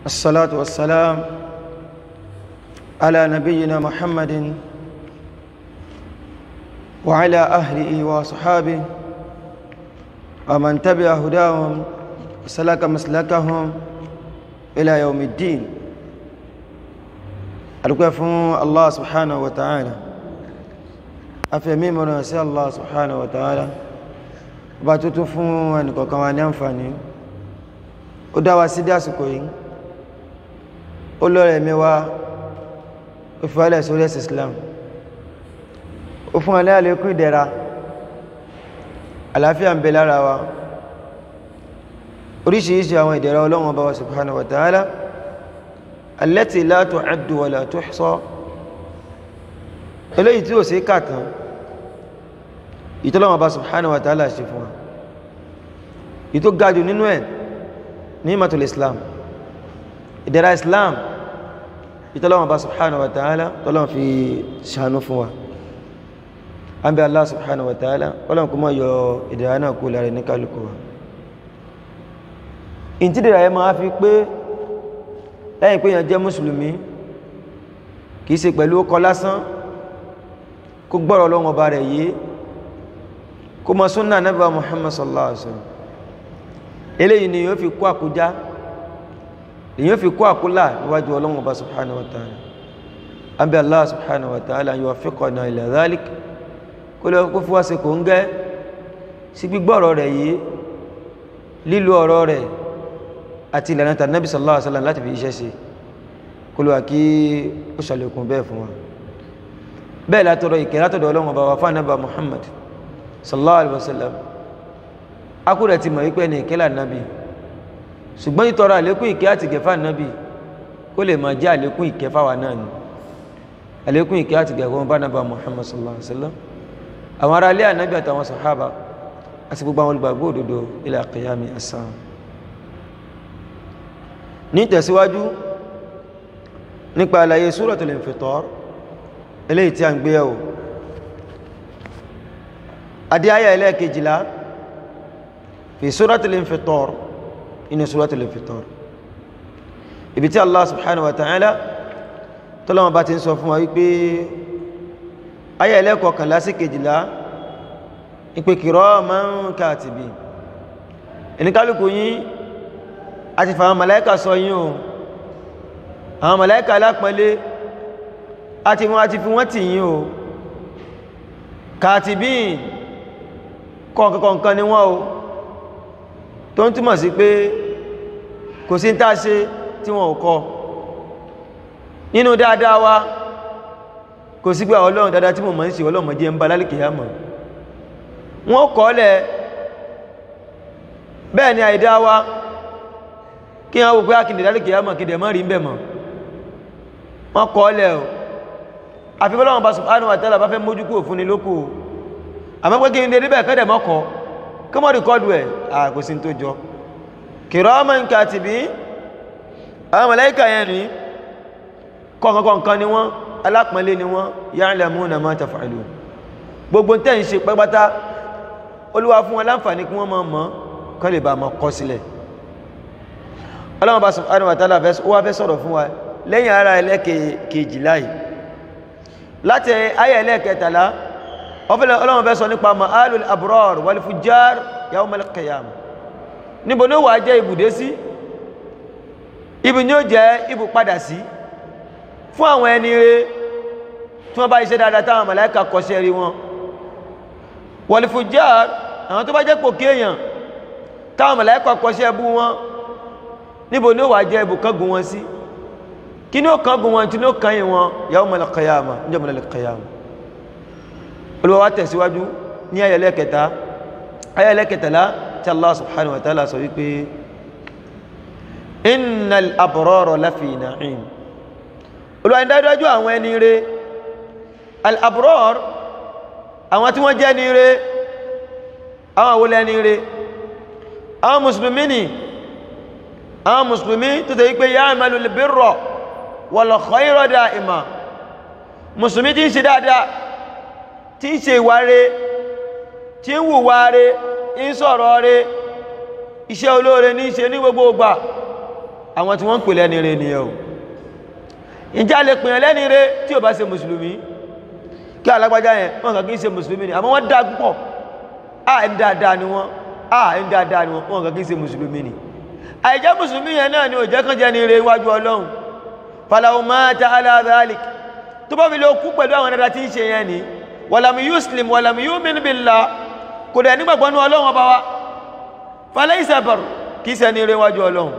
الصلاة والسلام على نبينا محمد وعلى أهله وصحابه ومن تبع هداهم سلك مسلكهم إلى يوم الدين adúpẹ́ fún Allah subhanahu wa ta'ala a fi ẹ̀mí mọ̀rọ̀ sí Allah subhanahu wa ta'ala bá tó tó fún ẹnìkọ̀ọ̀kan wa ní àǹfààní ó dá wa sí dásìkò yìí ó lọ́rẹ̀ mẹ́wàá ó fi wálẹ̀ sórí ẹ̀sì Islam ó fún alẹ́ àlékún ìdẹ̀ra àlàáfíà ń bẹ lára wa oríṣiríṣi àwọn ìdẹ̀ra Ọlọ́run Ọba wa subhanahu wa ta'ala التي لا تعد ولا تحصى eléyìí tí ó ṣe kàtàn ìtọ́lọ́wọ́ bá subhanahu wa ta'ala ṣe fún wa ìtó gajù nínú ẹ̀ ní matul islam ìdẹ̀ra islam ìtọ́lọ́wọ́ bá subhanahu wa ta'ala tọ́lọ́wọ́ fi ṣàánú fún wa an bí allah subhanahu wa ta'ala ọlọ́wọ́ kuma yọ ìdẹ̀ra náà kú lára ní kálukú wa ìtìdẹ̀ra yẹ máa fi pé lẹ́yìn pé yàn jẹ́ mùsùlùmí kìí ṣe pẹ̀lú ọkọ̀ lásán kó gbọ́rọ̀ Ọlọ́run Ọba rẹ̀ yé kó mọ súnnà Ànábì Muhammad sallallahu alaihi wasallam eléyìí ni yóò fi kó àkójá èyàn fi kó àkólà níwájú Ọlọ́run Ọba subhanahu wa ta'ala àbí Allah subhanahu wa ta'ala yuwaffiqana ila dhalik kó lọ kó fi wá ṣe kò ń gẹ́ sí gbígbọ́rọ̀ rẹ̀ yé lílo ọ̀rọ̀ rẹ̀ àti ìlànà tàbí nàbí sallallahu alaihi wasallam láti fi iṣẹ́ sí kúlùwà kí ó ṣàlékún bẹ́ẹ̀ fún wa bẹ́ẹ̀ látọ̀rọ̀ ìkẹ́ látọ̀dọ̀ ọlọ́run ọba wa fún ànábà Muhammad sallallahu alaihi wasallam akúrẹ̀ ti mọ̀ wípé ní ìkẹ́lá nábì ṣùgbọ́n ìtọrọ àlékún ìkẹ́ àti gẹ̀fà nábì kó lè máa jẹ́ àlékún ìkẹ́ fáwa náà ni àlékún ìkẹ́ àti gẹ̀fà bá ànábà Muhammad sallallahu alaihi wasallam àwọn ará ilé ànábì àtàwọn sàhábà àti gbogbo àwọn olùgbàgbọ́ òdodo ila qiyami as-sa'a ní tẹ̀síwájú nípa àlàyé Suratul Infitar eléyìí tí a ń gbé ẹ̀wò adé ayà ẹlẹ́ẹ̀kejìlá fi Suratul Infitar inú Suratul Infitar ibi tí Allah subhanahu wa ta'ala tọ́lọ́wọ́ bá ti ń sọ fún wa wípé ayà ẹlẹ́ẹ̀kọkànlá sí kejìlá ìpè kiraman katibin ẹnikálùkù yín àti fàwọn màláíkà sọ yín o àwọn màláíkà alápọ̀lé àti wọ́n àti fi wọ́n tì yín o kàtìbín kọ̀ọ̀kọ̀ọ̀kan ni wọ́n o tó ń túmọ̀ sí pé kò sí tá ṣe tí wọ́n ò kọ nínú dáadáa wa kò sí pé ọlọ́run dáadáa tí mo mọ̀ ń ṣe ọlọ́run jẹ́ ń bá lálìkìyà mọ̀ wọ́n kọ́ lẹ̀ bẹ́ẹ̀ ni àìdá wa kí wọ́n wò pé àkìndẹ̀ dálé kìí àmà kìdẹ̀ mọ́ rí ń bẹ̀ mọ́ wọ́n kọ́ lẹ̀ o àfi bọ́lọ́wọ́n bá subhanahu wa ta'ala bá fẹ́ mójú kúrò fún ni lókù àmọ́ pé kí n dédé bẹ́ẹ̀ kẹ́dẹ̀ mọ́kọ́ kí wọ́n rìkọ́dù ẹ̀ àkósí tó jọ kiraman katibin àwọn màláíkà yẹn rí kọ̀ọ̀kọ̀ọ̀kan ni wọ́n alápọ̀nlé ni wọ́n ya'lamuna ma taf'alun gbogbo tẹ́ ń ṣe pẹ́pátá olúwa fún wọn láǹfààní kí wọ́n mọ̀ mọ́ kọ́ lè bá mọ́ kọ́ sílẹ̀ ọlọ́run bá subhanahu wa ta'ala wá fẹ́ sọ̀rọ̀ fún wa lẹ́yìn ara ẹlẹ́kejìlá yìí láti ayẹ ẹlẹ́kẹtàlá ọlọ́run fẹ́ sọ nípa ma'alul abrar wal fujjar yawmal qiyamah níbo ní ó wà jẹ́ ibùdé sí ibi ní ó jẹ́ ibù padà sí fún àwọn ẹni rere tí wọ́n bá iṣẹ́ dáadáa táwọn màláíkà kọṣẹ́ rí wọn wal fujjar àwọn tó bá jẹ́ pò kéèyàn táwọn màláíkà kọṣẹ́ bú wọn níbo ní ó wà jẹ́ ibù kángun wọn sí kí ní ó kángun wọn tí ní ó kányìn wọn yawmal qiyamah ní jẹ́mọ̀lẹ̀ qiyamah olùwà wá tẹ̀síwájú ní ayẹlẹ́ kẹta ayẹlẹ́ kẹtàlá tí Allah subhanahu wa ta'ala sọ wípé innal abrara lafi na'im olùwà ìdájọ́ àwọn ẹni rẹ̀ al abrar àwọn tí wọ́n jẹ́ ni rẹ̀ àwọn àwọlẹ̀ ni rẹ̀ àwọn mùsùlùmí ni àwọn mùsùlùmí tó tẹ́ wípé ya'malu al-birra wal khayra da'ima mùsùlùmí tí ń ṣe dáadáa tí ń ṣe ìwà rẹ̀ tí ń wùwà rẹ̀ ń sọ̀rọ̀ rẹ̀ iṣẹ́ olóore ní ṣe ní gbogbo ìgbà àwọn tí wọ́n ń pè lẹ́ni rẹ̀ nìyẹn o ìjà lè pèyàn lẹ́ni rẹ̀ tí ò bá ṣe mùsùlùmí kí alágbájá yẹn wọ́n kàn kí ń ṣe mùsùlùmí ni àmọ́ wọ́n dá púpọ̀ à ń dáadáa ni wọ́n à ń dáadáa ni wọ́n wọ́n kàn kí ń ṣe mùsùlùmí ni àìjẹ́ mùsùlùmí yẹn náà ni ò jẹ́ kán jẹ́ ni rẹ̀ iwájú ọlọ́run falawo mata ala dhalik tó bá fi lè kú pẹ̀lú àwọn dada tí ń ṣe yẹn ni wàlàmù yuslim wàlàmù yu'min billah kò dẹ̀ nígbàgbọ́ ní ọlọ́run ọba wa falaysa bar kìí ṣe ni rẹ̀ iwájú ọlọ́run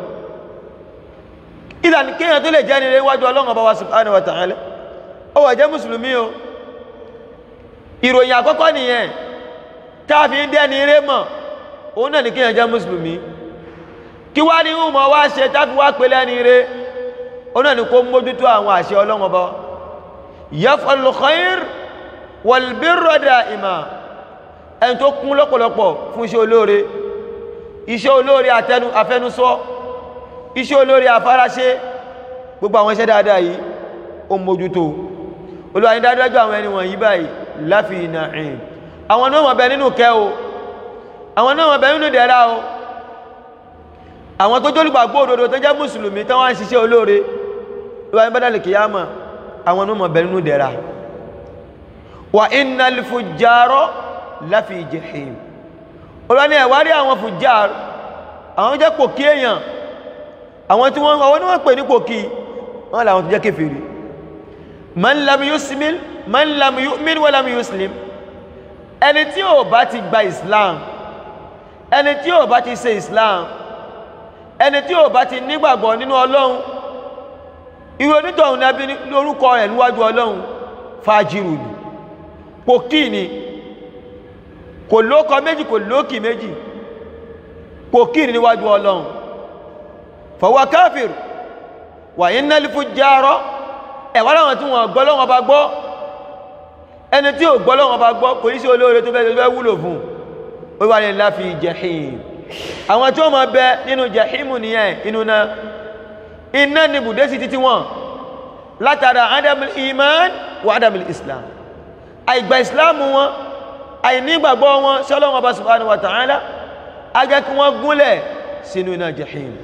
ìdàn kéèyàn tó lè jẹ́ ni rẹ̀ iwájú ọlọ́run ọba wa subhanahu wa ta'ala ó wà jẹ́ mùsùlùmí o ìròyìn àkọ́kọ́ nìyẹn káàfi ń dẹ́ni rẹ̀ mọ̀ òun náà ni kéèyàn jẹ́ mùsùlùmí kí wá ní ìhùmọ̀ wá ṣe táfi wá pé lẹ́ni rẹ̀ òun náà ni kó mójútó àwọn àṣẹ ọlọ́run ọba yaf'alul khair wal birra da'ima ẹni tó kún lọ́pọ̀lọpọ̀ fún iṣẹ́ olóore iṣẹ́ olóore àtẹnu afẹnusọ iṣẹ́ olóore afáraṣe gbogbo àwọn iṣẹ́ dáadáa yìí ó mójútó olúwa ní dájúdájú àwọn ẹni wọ̀nyí báyìí láfi na'im àwọn náà wọ́n bẹ nínú kẹ́ o àwọn náà wọ́n bẹ nínú dẹ̀ra o àwọn tó jólùgbàgbọ́ òdodo tó jẹ́ mùsùlùmí tán wá ń ṣiṣẹ́ olóore olúwa ní bádàlì kìyàmà àwọn náà wọ́n bẹ nínú dẹ̀ra wa innal fujjara láfi jahim olúwa ní ẹ̀wárí àwọn fujjar àwọn jẹ́ pòkí èèyàn àwọn tí wọ́n àwọn ní wọ́n pè ní pòkí wọ́n làwọn tó jẹ́ kéfèrí man lam yusmil man lam yu'min wa lam yuslim ẹni tí ò bá ti gba islam ẹni tí ò bá ti ṣe islam ẹni tí ò bá ti nígbàgbọ́ nínú ọlọ́run irú onítọ̀hún ní abí lórúkọ rẹ̀ níwájú ọlọ́run fàájírù ni pòkí ni kò lókọ méjì kò lókì méjì pòkí ni níwájú ọlọ́run fọwọ́ káfíìrù wà ní nálífù járọ́ ẹ̀wà láwọn tí wọ́n gbọ́ lọ́wọ́ bá gbọ́ ẹni tí ò gbọ́ lọ́wọ́ bá gbọ́ kò ní sí olóore tó fẹ́ wúlò fún ó wà ní láfi jahim àwọn tí ó máa bẹ nínú jahimu nìyẹn inú náà iná ni bùdé sí títí wọn látara adamul iman wa adamul islam àìgbà islam wọn àìnígbàgbọ́ wọn sọ́lọ́wọ́ bá subhanahu wa ta'ala agẹ́ kí wọ́n gúnlẹ̀ sínú iná jahim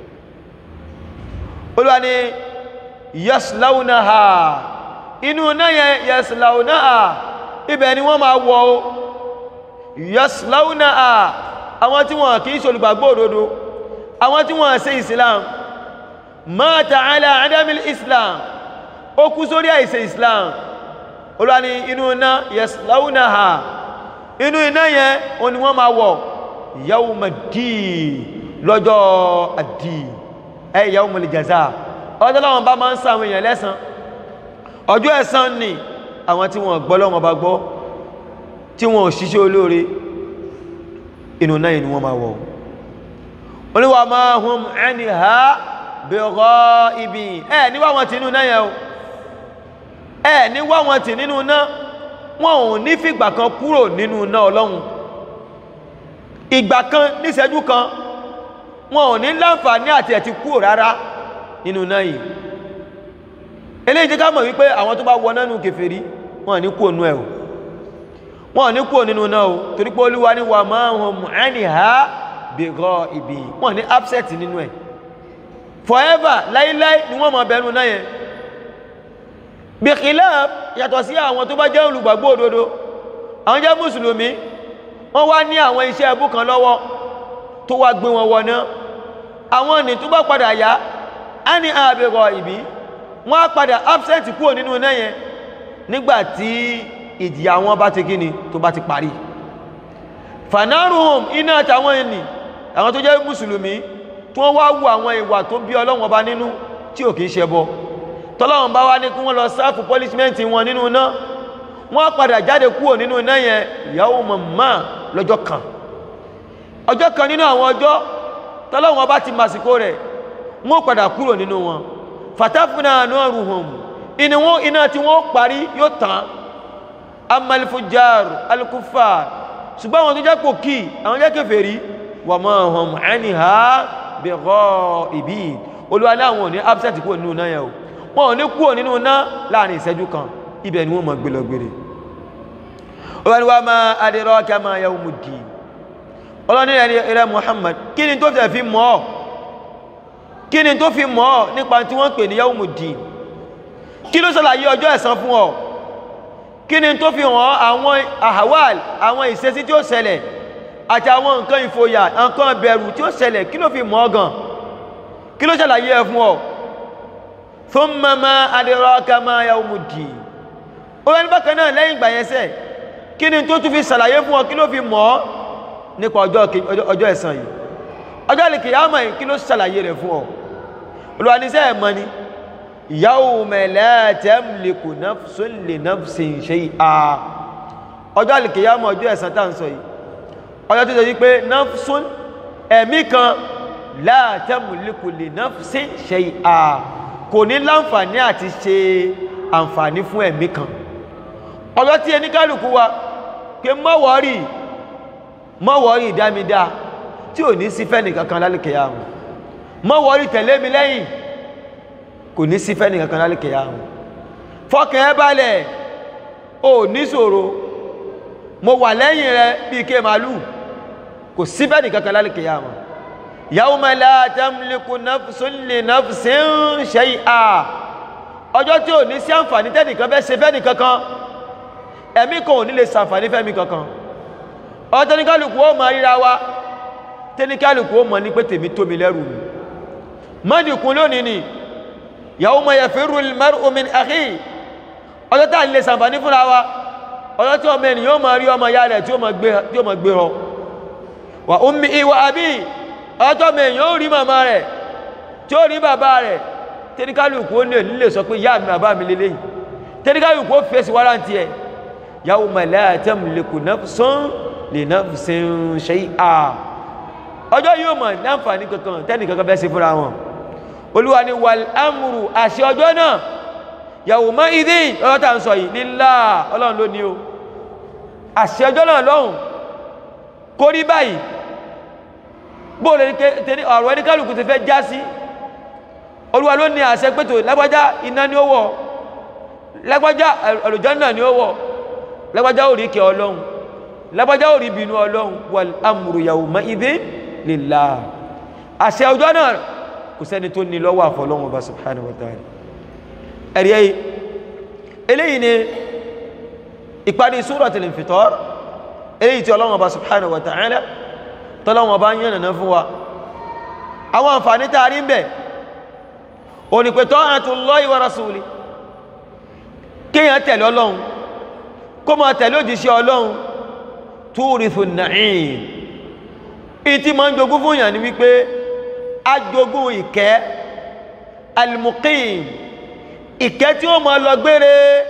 olúwa ni yaslaunaha inú náà yẹn yaslaunaha ibẹ̀ ni wọ́n máa wọ̀ o yaslaunaha àwọn tí wọ́n kìí ṣe olùgbàgbọ́ òdodo àwọn tí wọ́n ṣe islam mata ala adamil islam ó kú sórí àìṣe islam olúwa ni inú iná yaslaunaha inú iná yẹn o ni wọ́n máa wọ̀ yawmaddi lọ́jọ́ àdì ẹ yawmul jaza ọjọ́ láwọn bá máa ń sàwọn èèyàn lẹ́san ọjọ́ ẹ̀san ni àwọn tí wọ́n gbọ́ lọ́wọ́ bá gbọ́ tí wọ́n ṣiṣẹ́ olóore inú náà ni wọ́n máa wọ̀ oníwà máa hum anha bighaibin ẹ̀ níwá wọn tí inú náà yẹn o ẹ̀ níwá wọn tí nínú náà wọn ò ní fìgbà kan kúrò nínú náà ọlọ́run ìgbà kan níṣẹ́jú kan wọn ò ní láǹfààní àti ẹ̀ ti kúrò rárá nínú náà yìí eléyìí jẹ́ ká mọ̀ wípé àwọn tó bá wọ nánú kèfèrí wọn ní kúrò nú ẹ̀ o wọn ní kúrò nínú náà o torí pé olúwa ní wà máa hàn mú ẹni ha bèèrọ ìbí wọn ní upset nínú ẹ̀ forever láíláí ni wọ́n mọ̀ bẹ̀rù náà yẹn bìkìlá yàtọ̀ sí àwọn tó bá jẹ́ olùgbàgbọ́ òdodo àwọn jẹ́ mùsùlùmí wọ́n wá ní àwọn iṣẹ́ ẹbú kan lọ́wọ́ tó wá gbé wọn wọná àwọn ní tó bá padà yá á ní àbẹ̀rọ ìbí wọ́n á padà absent kúrò nínú náà yẹn nígbàtí ìjìyà wọn bá ti kíni tó bá ti parí fanaruhum iná àtàwọn ẹni àwọn tó jẹ́ mùsùlùmí tí wọ́n wá wù àwọn ìwà tó bí ọlọ́wọ́n bá nínú tí ò kìí ṣẹbọ tọ́lọ́wọ́n bá wá ní kí wọ́n lọ sáàfù punishment wọn nínú náà wọ́n padà jáde kúrò nínú náà yẹn ìyàwó mọ̀mọ́ lọ́jọ́ kan ọjọ́ kan nínú àwọn ọjọ́ tọ́lọ́wọ́n bá ti màsìkò rẹ̀ wọ́n padà kúrò nínú wọn fatafuna nuruhum inú wọn iná tí wọ́n parí yóò tán amalfujar alkufar ṣùgbọ́n àwọn tó jẹ́ pò kí àwọn jẹ́ kèfèrí wà mọ́ ọ̀hún ẹni ha bẹ̀rọ ìbí olúwa láwọn ní absent kúrò nínú náà yẹn o wọn ò ní kúrò nínú náà láàrin ìṣẹ́jú kan ibẹ̀ ni wọ́n mọ̀ gbélọgbére olúwa wa máa adraka ma yawmuddin ọlọ́ni ẹ̀rẹ́ Muhammad kí ni tó fẹ́ fi mọ́ ọ́ kí ni tó fi mọ̀ ọ́ nípa tí wọ́n pè ní yawmuddin kí ló ṣàlàyé ọjọ́ ẹ̀san fún ọ kí ni tó fi hàn àwọn ahawal àwọn ìṣesí tí ó ṣẹlẹ̀ àti àwọn nǹkan ìfòyà nǹkan bẹ̀rù tí ó ṣẹlẹ̀ kí ló fi mọ̀ ọ́ gan kí ló ṣàlàyé ẹ fún ọ thumma ma adraka ma yawmuddin ó wẹ́n bákan náà lẹ́yìn ìgbà yẹn sẹ́ kí ni tó tún fi ṣàlàyé fún ọ kí ló fi mọ̀ ọ́ nípa ọjọ́ ẹ̀san yìí ọjọ́ ìkìyàmọ̀ yìí kí ló ṣàlàyé rẹ̀ fún ọ olùwàníṣẹ́ ẹ̀mọ́ ni yawma la tamliku nafsun li nafsin shay'a ọjọ́ ìkìyàmọ̀ ọjọ́ ẹ̀san tá ń sọ yìí ọjọ́ tó sọ yìí pé nafsun ẹ̀mí kan la tamliku li nafsin shay'a kò ní láǹfààní àti ṣe àǹfààní fún ẹ̀mí kan ọjọ́ tí ẹni kálukú wa pé mọ́wọ́rì mọ́wọ́rì dámidá tí ò ní sí fẹ́ni kankan lálẹ́kẹ̀yàmù mọ́wọ́rì tẹ̀lé mi lẹ́yìn kò ní sí fẹ́ni kankan lálẹ́kẹ̀yàmù fọ́kàn ẹ balẹ̀ ò ní ṣòro mo wà lẹ́yìn rẹ bí ike màálù kò sí fẹ́ni kankan lálẹ́kẹ̀yàmù yawma la tamliku nafsun li nafsin shay'a ọjọ́ tí ò ní sí àǹfààní tẹ́nìkan fẹ́ ṣe fẹ́ni kankan ẹ̀mí kan ò ní lè ṣàǹfààní fẹ́mi kankan ọjọ́ tẹ́níkálùkù ó mọ ríra wa tẹ́níkálùkù ó mọ ní pé tèmi tó mi lẹ́rù mi mọ́dìkún lónìí ni yawma yafirru al-mar'u min akhi ọjọ́ tá à ń lè ṣàǹfààní fúnra wa ọjọ́ tí ọmọ ènìyàn ó mọ rí ọmọ ya rẹ̀ tí ó mọ gbé họ wa ummihi wa abihi ọjọ́ tí ọmọ ènìyàn ó rí màmá rẹ̀ tí ó rí bàbá rẹ̀ tẹ́níkálùkù ó nílè sọ pé yá mi bàbá mi lélẹ́yìn tẹ́níkálùkù ó fèsì wárántí ẹ̀ yawma la tamliku nafsun li nafsin shay'a ọjọ́ yóò mọ̀ láǹfààní kankan tẹ́nì kankan bẹ́ẹ̀ sí fúnra wọn olúwa ni wal amru àṣẹ ọjọ́ náà yawma idhin ọjọ́ tà ń sọ yìí lillah ọlọ́run ló ní o àṣẹ ọjọ́ náà lọ́hùn kó rí báyìí bóòlù ọ̀rọ̀ ẹni kálukú ti fẹ́ já sí olúwa ló ní àṣẹ pẹ́tò lágbájá iná ni ó wọ̀ lágbájá àlùjánnà ni ó wọ̀ lágbájá ò rí kẹ ọlọ́run lágbájá ò rí bínú ọlọ́run wal amru yawma idhin lillah àṣẹ ọjọ́ náà kò sẹ́ni tó ní lọ́wọ́ àfọlọ́run ọba subhanahu wa ta'ala ẹ̀rí ẹ̀yí eléyìí ni ìparí suratul infitar eléyìí tí ọlọ́run ọba subhanahu wa ta'ala tọ́lọ́run ọba ń yànnà fún wa àwọn àǹfààní tá a rí ń bẹ̀ òní pé ta'atullahi wa rasuli kéèyàn tẹ̀lé ọlọ́run kó máa tẹ̀lé òjíṣẹ́ ọlọ́run túrìfù na'im ìtí ma ń jogún fún ìyàn ní wípé a jogún ìkẹ́ al-muqim ìkẹ́ tí ó máa lọ gbére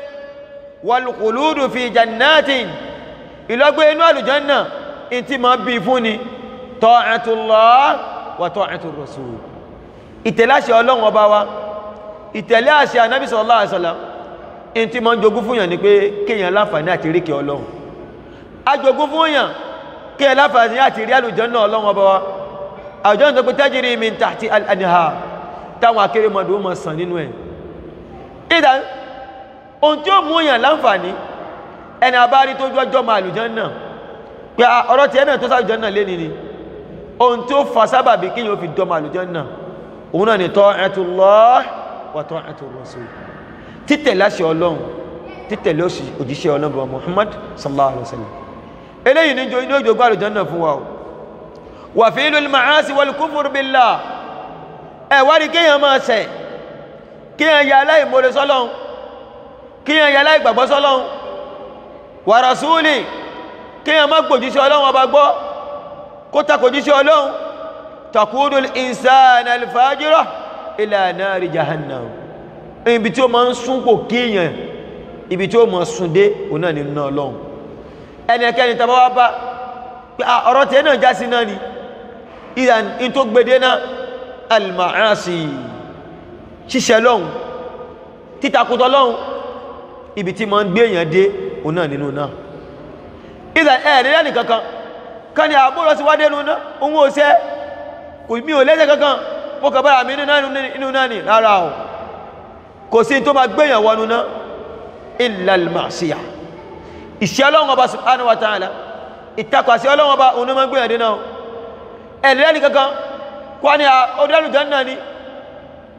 wal-khuludu fi jannatin ìlọgbé inú àlùjánà ìtí ma bí fún ni ta'atullah wa ta'atur rasul ìtẹ̀lé àṣẹ ọlọ́run ọba wa ìtẹ̀lé àṣẹ anábì sallallahu alaihi wasallam in ti ma ń jogún fún yàn ní pé kíyàn láǹfààní àti rí kí ọlọ́run a jogún fún yàn kíyàn láǹfààní àti rí àlùjánnà ọlọ́run ọba wa àlùjánnà tó pé tajri min tahti al-anhar táwọn akérèmọdò mọ̀ sàn nínú ẹ̀ ìdá ohun tí ó mú yàn láǹfààní ẹni abárí tó jọjọ́ ma àlùjánnà pé ọ̀rọ̀ tí ẹ̀nà tó sàlùjánnà lé ní ni ohun tí ó fa sábàbí kíyàn ó fi dọ́mọ àlùjánnà òun náà ni ta'atullah wa ta'atur rasul títẹ̀lé àṣẹ ọlọ́run títẹ̀lé òjíṣẹ́ ọlọ́run Muhammad sallallahu alaihi wasallam eléyìí níjọ inú òjò gbáàrù jọ́nà fún wa wà fi ìlú al-ma'asi wal kufur billah ẹ̀wárí kíyàn máa ṣẹ̀ kíyàn ya aláìmọ́lẹ̀ sọ́lọ́run kíyàn ya aláìgbàgbọ́ sọ́lọ́run wa rasuli kíyàn má gbòjíṣẹ́ ọlọ́run ọba gbọ́ kó takòjíṣẹ́ ọlọ́run takudu al-insana al-fajira ila nari jahannam ibi tí ó ma ń súnpò kíyàn ibi tí ó ma sún dé òun náà nínú ọlọ́run ẹnikẹ́ni tàbá wá bá pé ọ̀rọ̀ tẹ́ náà já sí náà ni ìyàn in tó gbede náà al-ma'asi ṣíṣẹ́ lọ́hun títakùtọ̀ lọ́hun ibi tí ma ń gbé èèyàn dé òun náà nínú náà ìyàn ẹ̀rẹ́ lẹ́nì kankan kan ni àbúrò sí wádé nínú náà òun ò sẹ́ kò mí ò lẹ́sẹ̀ kankan mo kà bára mi nínú náà ni rárá o kò sí tó ma gbéyàn wọnú náà illa al-ma'siyah ìṣẹ́ ọlọ́run ọba subhanahu wa ta'ala ìtakàsí ọlọ́run ọba òun ní ma gbéyàn dínà ẹ̀lẹ́ni kankan kọ́ ni ọdọ́lù jẹ́nà ni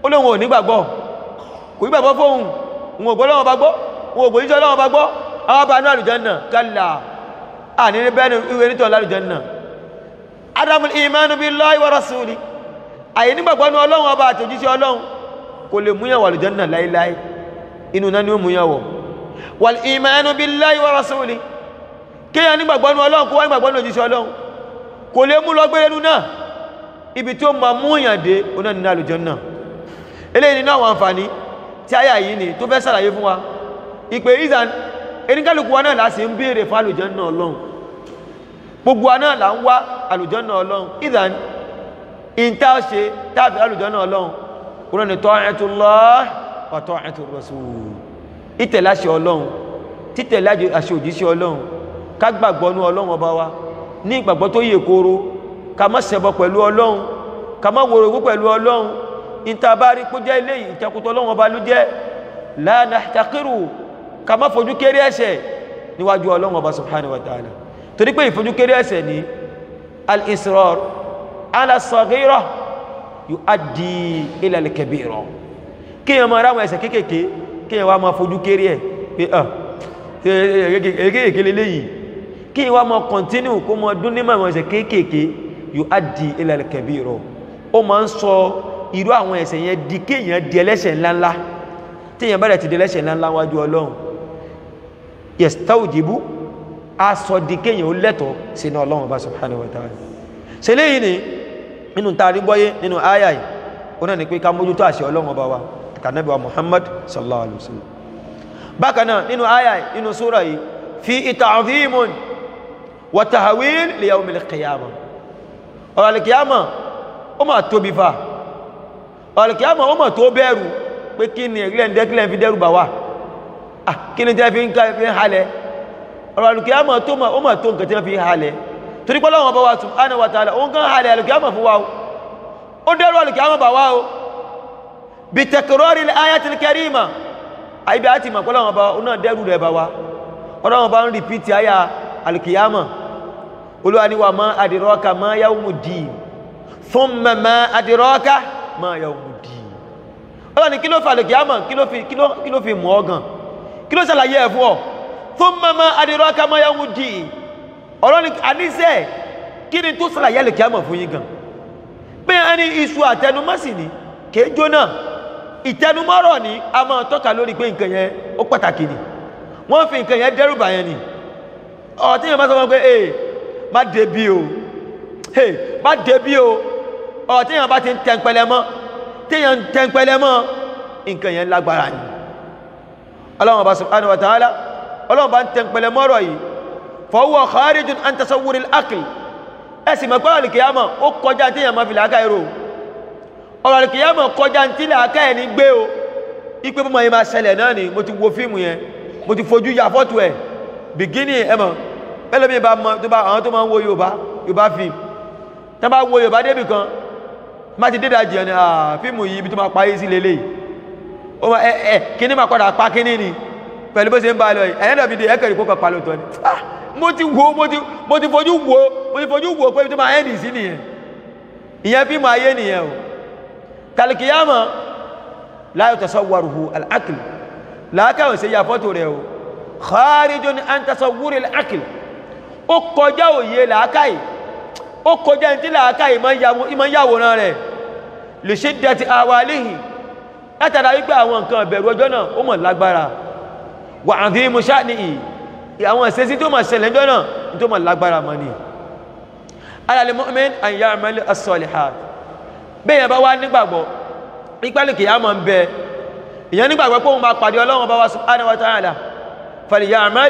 ó lóun ò nígbàgbọ́ kò nígbàgbọ́ fóun òun ò gbọ́ lọ́wọ́ bá gbọ́ òun ò gbòjíṣẹ́ lọ́wọ́ bá gbọ́ àwọn bá ní àlùjánnà kálà àní ní bẹ́ẹ̀ ni ìwé nítọ̀ lálùjánnà adamul imanu billahi wa rasuli àyè nígbàgbọ́ ní ọlọ́run ọba àti òjíṣẹ́ ọlọ́run kò lè múyàn wà àlùjánnà láíláí inú náà ni ó múyàn wọ̀ wal imanu billahi wa rasuli kéèyàn nígbàgbọ́ ní ọlọ́run kó wá nígbàgbọ́ ní òjíṣẹ́ ọlọ́run kò lè mú lọ gbérenu náà ibi tí ó ma múyàn dé oná nínú àlùjánnà eléyìí nínú àwọn àǹfààní tí àyà yìí ni tó fẹ́ sàlàyé fún wa ìpè ìzàn eníkálùkù wa náà láti ń béèrè fún àlùjánnà ọlọ́run gbogbo wa náà là ń wá àlùjánnà ọlọ́run ìzàn ìntà ṣe tàbí àlùjánnà ọlọ́run kúrò ní ta'atullah wa ta'atur rasul ìtẹ̀lé àṣẹ ọlọ́run títẹ̀lé àṣẹ òjíṣẹ́ ọlọ́run ká gbàgbọ́ ní ọlọ́run ọba wa ní ìgbàgbọ́ tó yè kóró ká má ṣẹbọ pẹ̀lú ọlọ́run ká má wòrògbó pẹ̀lú ọlọ́run ìtàbárí kó jẹ́ ilé ìtakùtọ̀ ọlọ́run ọba ló jẹ́ la nahtaqiru ká má fojú kéré ẹ̀ṣẹ̀ níwájú ọlọ́run ọba subhanahu wa ta'ala torí pé ìfojú kéré ẹ̀ṣẹ̀ ní al-israr ala saghira yuaddi ila al-kabira kíyàn máa ráwọn ẹ̀ṣẹ̀ kéékèèké kíyàn wá máa fojú kéré ẹ̀ pé ah kéékèèké lélẹ́yìí kíyàn wá máa continue kó máa dún nímọ̀ àwọn ẹ̀ṣẹ̀ kéékèèké yuaddi ila al-kabira ó máa ń sọ irú àwọn ẹ̀ṣẹ̀ yẹn di kéèyàn di ẹlẹ́ṣẹ̀ ńláńlá téèyàn bẹ̀rẹ̀ ti di ẹlẹ́ṣẹ̀ ńláńlá wájú ọlọ́run yastawjibu aṣọ di kéèyàn ó lẹ́tọ̀ọ́ sínú ọlọ́run bá subhanahu wa ta'ala ṣe léyìn ni nínú taari gbọ́yé nínú àyà yìí ó náà ni pé ká mójútó àṣẹ ọlọ́run ọba wa kànábì wa muhammad sallallahu alaihi wasallam bákan náà nínú àyà yìí nínú súra yìí fi ta'dhimun wa tahwil li yawmil qiyamah ọ̀rọ̀ alìkìyàmọ̀ ó mà tóbi fa ọ̀rọ̀lùkìyàmọ̀ ó mọ̀ tó bẹ̀rù pé kí ni ẹ̀rílẹ̀ ǹdẹ́kílẹ̀ fi dẹ́rù bà wá kí ni tẹ́ fi ń ká fi ń halẹ̀ ọ̀rọ̀lùkìyàmọ̀ tó mọ̀ ó mọ̀ tó nǹkan tí wọ́n fi ń halẹ̀ torí pé Ọlọ́hun Ọba wa subhanahu wa ta'ala òun kan halẹ̀ ọ̀rọ̀lùkìyàmọ̀ fún wa o ó dẹ́rù ọ̀rọ̀lùkìyàmọ̀ bà wá o bí takrari ayatil karima àyíbí àti ìmọ̀ Ọlọ́hun Ọba ó náà dẹ́rù rẹ̀ bà wá Ọlọ́hun Ọba ń rìpítì àyà alìkìyàmọ̀ Olúwa ni wa ma adraka ma yawmuddin thumma ma adraka ma yawmuddin ọlọ́ ni kí ló fàlẹ̀ kìámọ̀ kí ló fi mọ̀ ọgàn kí ló ṣàlàyé ẹ̀ fún ọ thumma ma adraka ma yawmuddin ọlọ́ ni àníṣẹ́ kí ni tó ṣàlàyé lè kìámọ̀ fún yín gan pé a ní iṣu àtẹnumọ́sì ni kìí jóná ìtẹnumọ́rọ̀ ni a máa tọ́ka lórí pé nǹkan yẹn ó pàtàkì ni wọ́n fi nǹkan yẹn dẹ́rùbà yẹn ni ọ̀ tí yẹn bá sọ wọn pé ee má débi o hey má débi o ọ̀ tí yẹn bá ti ń tẹ́ńpẹ́lẹ́ mọ́ tíyàn ń tẹ́ńpẹ́lẹ́ mọ́ nǹkan yẹn lágbára ni ọlọ́run bá subhanahu wa ta'ala ọlọ́run bá ń tẹ́ńpẹ́lẹ́ mọ́rọ̀ yìí fa huwa kharijun an tasawwur al-aql ẹ̀sìn mọ̀ pẹ́lú alìkìyàmọ̀ ó kọjá tíyàn máa fi làákà ẹ̀rọ ọ̀rọ̀ alìkìyàmọ̀ kọjá tí làákà ẹ̀ ní gbé o ipé bọ́ yẹn máa ṣẹlẹ̀ náà ni mo ti wo fíìmù yẹn mo ti fojú ya fọ́tò ẹ̀ bìgínì ẹ̀mọ̀ ẹlòmíì bá mọ tó bá àwọn tó máa ń wo yorùbá yorùbá fíìmù tó bá wo yorùbá débì kan má ti dédà jẹ́ ni fíìmù yìí ibi tó máa parí sí lélẹ̀ ó ma ẹ ẹ kíní máa padà pa kíní ni pẹ̀lú bó ṣe ń bá lọ yìí ẹ̀yẹ́dọ̀ fi di ẹ̀kẹ́rì kókò pa lóòótọ́ ni mo ti wo mo ti mo ti fojú wo mo ti fojú wo pé ibi tó máa ẹ́ndì sí nìyẹn ìyẹn fíìmù ayé nìyẹn o tàlìkìyàmọ̀ la yatasawwaruhu al-aql làákàwọ̀ sí ya fọ́tò rẹ̀ o kharijun an tasawwuri al-aql ó kọjá òye làákàyè ó kọjá ní tí làákà ìmọ̀ yàwòrán rẹ̀ lè ṣe dẹ̀ ti àwàlìhì látara wípé àwọn nǹkan ìbẹ̀rù ọjọ́ náà ó mọ̀ lágbára wà àfi musa ní ì àwọn ìṣesí tó mọ̀ ṣẹlẹ̀ ọjọ́ náà ní tó mọ̀ lágbára mọ̀ ní alal mu'min an ya'mal as-salihat bẹ́yẹn bá wá nígbàgbọ́ ìpẹ́lú kìí àmọ́ ń bẹ ìyẹn nígbàgbọ́ pé òun máa pàdé ọlọ́run bá wá subhanahu wa ta'ala falya'mal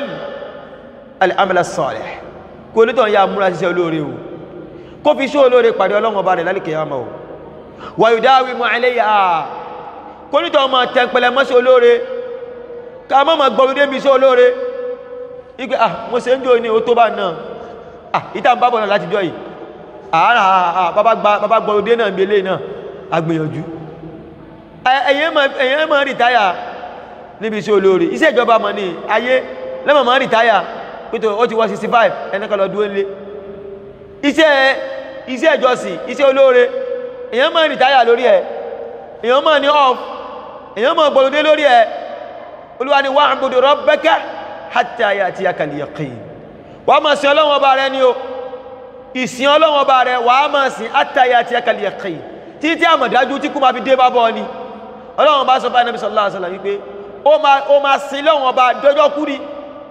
al-amal as-salih kó onítọ̀ ya múra ṣiṣẹ́ olóore o kó fi ṣó olóore pàdé ọlọ́run ọba rẹ̀ lálìkẹ́ àmà ò wà yóò dáwí mọ́ ẹlẹ́yà kó nítọ̀ ọmọ tẹ́ǹpẹ̀lẹ̀ mọ́ sí olóore ká mọ́ mọ́ gbọ́rúdé mi sí olóore ipé ah mo ṣe ń jò ní o tó bá náà ah ìta ń bábọ̀ náà láti jọ yìí àárá bàbá gbọ́rúdé náà bí eléyìí náà agbìyànjú ẹ̀yẹ́ mọ́ rìtáyà níbi sí olóore iṣẹ́ ìjọba mọ̀ ní ayé lẹ́mọ̀ mọ́ rìtáyà pẹ́tọ̀ ó ti wọ́ 65 ẹnìkan lọ dúró nílé iṣẹ́ iṣẹ́ ìjọsìn iṣẹ́ olóore èyàn máa rìtáyà lórí ẹ̀ èèyàn mọ̀ ní off èèyàn mọ̀ gbọ́lódé lórí ẹ̀ olúwa ni wa'budu rabbaka hatta ya'tiyakal yaqin wàá máa sin ọlọ́run ọba rẹ ni o ìsìn ọlọ́run ọba rẹ wàá máa sin hatta ya'tiyakal yaqin títí àmọ̀dájú tí kú máa fi dé bá bọ́ ni ọlọ́run ọba sọ fún Ànábì sallallahu alaihi wasallam wípé ó máa ó máa sin lọ́run ọba dọ́jọ́ kú ni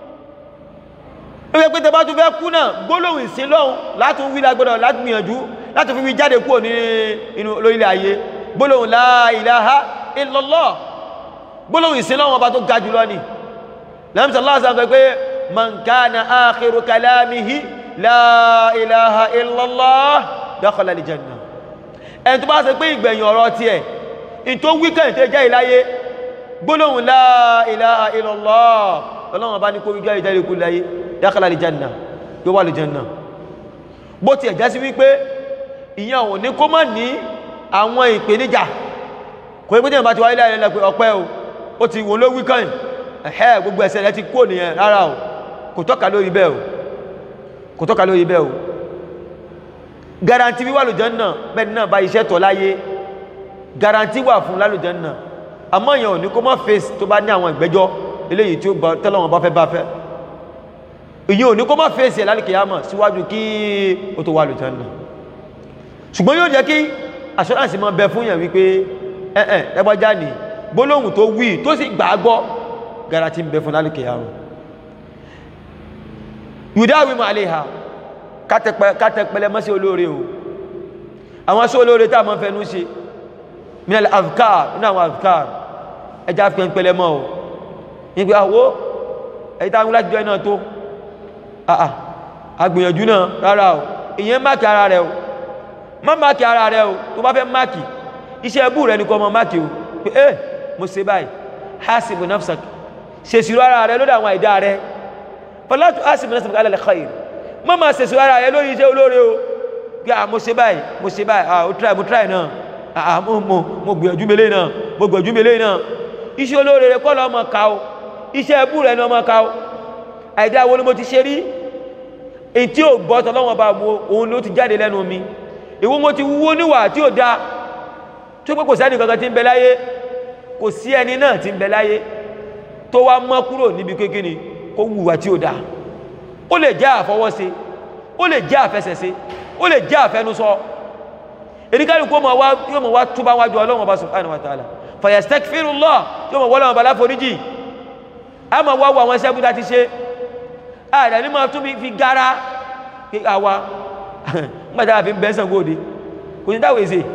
ó yẹ pé tẹ bá tún fẹ́ kú náà gbólóhùn ìsìn lọ́run látún wí lágbọ́dọ̀ láti gbìyànjú láti fi wí jáde kúrò ní inú lórílẹ̀ ayé gbólóhùn la ilaha illallah gbólóhùn ìsìn lọ́run ọba tó ga jùlọ ni lẹ́yìn sallallahu alaihi wasallam pé man kana akhiru kalamihi la ilaha illallah dakhala al-jannah ẹni tó bá ṣe pé ìgbẹ̀yìn ọ̀rọ̀ tiẹ̀ in tó wíkẹ̀ tó jẹ́ ìláyé gbólóhùn la ilaha illallah ọlọ́run bá ní kó wíjọ́ ìjẹ́ ìkú láyé dakhala al-janna yóò wà al-janna bó ti ẹ̀já sí wípé ìyẹn ò ní kó má ní àwọn ìpèníjà kò ní pé bá ti wáyé láyé lẹ́pẹ́ ọpẹ́ o ó ti wò ló wíkẹ̀ ẹ̀hẹ́ gbogbo ẹ̀ṣẹ̀ rẹ ti kó nìyẹn rárá o kò tọ́ka lórí bẹ́ẹ̀ o kò tọ́ka lórí bẹ́ẹ̀ o garanti wíwà lùjánà bẹ́ẹ̀ náà bá iṣẹ́ tọ̀ láyé garanti wà fún lálùjánà àmọ́ èèyàn ò ní kó mọ́ face tó bá ní àwọn ìgbẹ́jọ́ eléyìí tí ó bá tẹ́lọ̀wọ̀n bá fẹ́ bá fẹ́ èyí ò ní kó mọ́ face ẹ̀ lálùkìyàmọ̀ síwájú kí ó tó wà lùjánà ṣùgbọ́n yóò jẹ́ kí assurance mọ́ bẹ fún yàn wípé ẹ̀ẹ̀ ẹgbọ́já ní gbólóhùn tó wí tó sì gbàgbọ́ garanti ń bẹ fún lálùkìyàmọ̀ yudawi ma aleha kátẹpẹlẹ mọ́ sí olóore o àwọn sí olóore tá a mọ́ fẹ́nu ṣe minal afkar nínú àwọn afkar ẹjá fi pẹ̀lẹ̀ mọ́ o nígbé àwọ́ ẹ̀yí tá a ń láti jọ iná tó àà agbìyànjú náà rárá o ìyẹn máàkì ara rẹ o má máàkì ara rẹ o tó bá fẹ́ máàkì iṣẹ́ ẹbú rẹ ní kọ́ mọ́ máàkì o pé ẹ́ mo ṣe báyìí hasibu nafsak ṣèṣirò ara rẹ lórí àwọn àìdá rẹ fọlátù hasibu nafsak alẹ́ khair má máa ṣèṣirò ara rẹ lórí iṣẹ́ olóore o bí a mo ṣe báyìí mo ṣe báyìí ah o try mo try náà ah mo mo mo gbìyànjú mele náà mo gbìyànjú mele náà iṣẹ́ olóore rẹ kọ́ lọ́ ọmọ ká o iṣẹ́ ẹbú rẹ ní ọmọ ká o àìdá wo ni mo ti ṣe rí èyí tí ò gbọ́ tọ́lọ́wọ́n bá wo òun ló ti jáde lẹ́nu mi ìwọ mo ti wúwo níwà tí ò da tó pé kò sẹ́ni kankan tí ń bẹ láyé kò sí ẹni náà tí ń bẹ láyé tó wá mọ́ kúrò níbi kékeré kó wùwà tí ò da ó lè jẹ́ àfọwọ́ṣe ó lè jẹ́ àfẹsẹ̀ṣe ó lè jẹ́ àfẹnusọ èdíkàlù kó yóò mọ̀ wá túbá wájú ọlọ́run ọba subhanahu wa ta'ala fayastaghfirullah yóò mọ̀ wọ́lọ́run ọba láforíjì a mọ̀ wá wọ àwọn ẹsẹ́ búdá ti ṣe ààrẹ ní máa tún fi gara pé àwa nígbàtà àfi bẹ́sàn góòdì kò ní dáwọ̀ èsè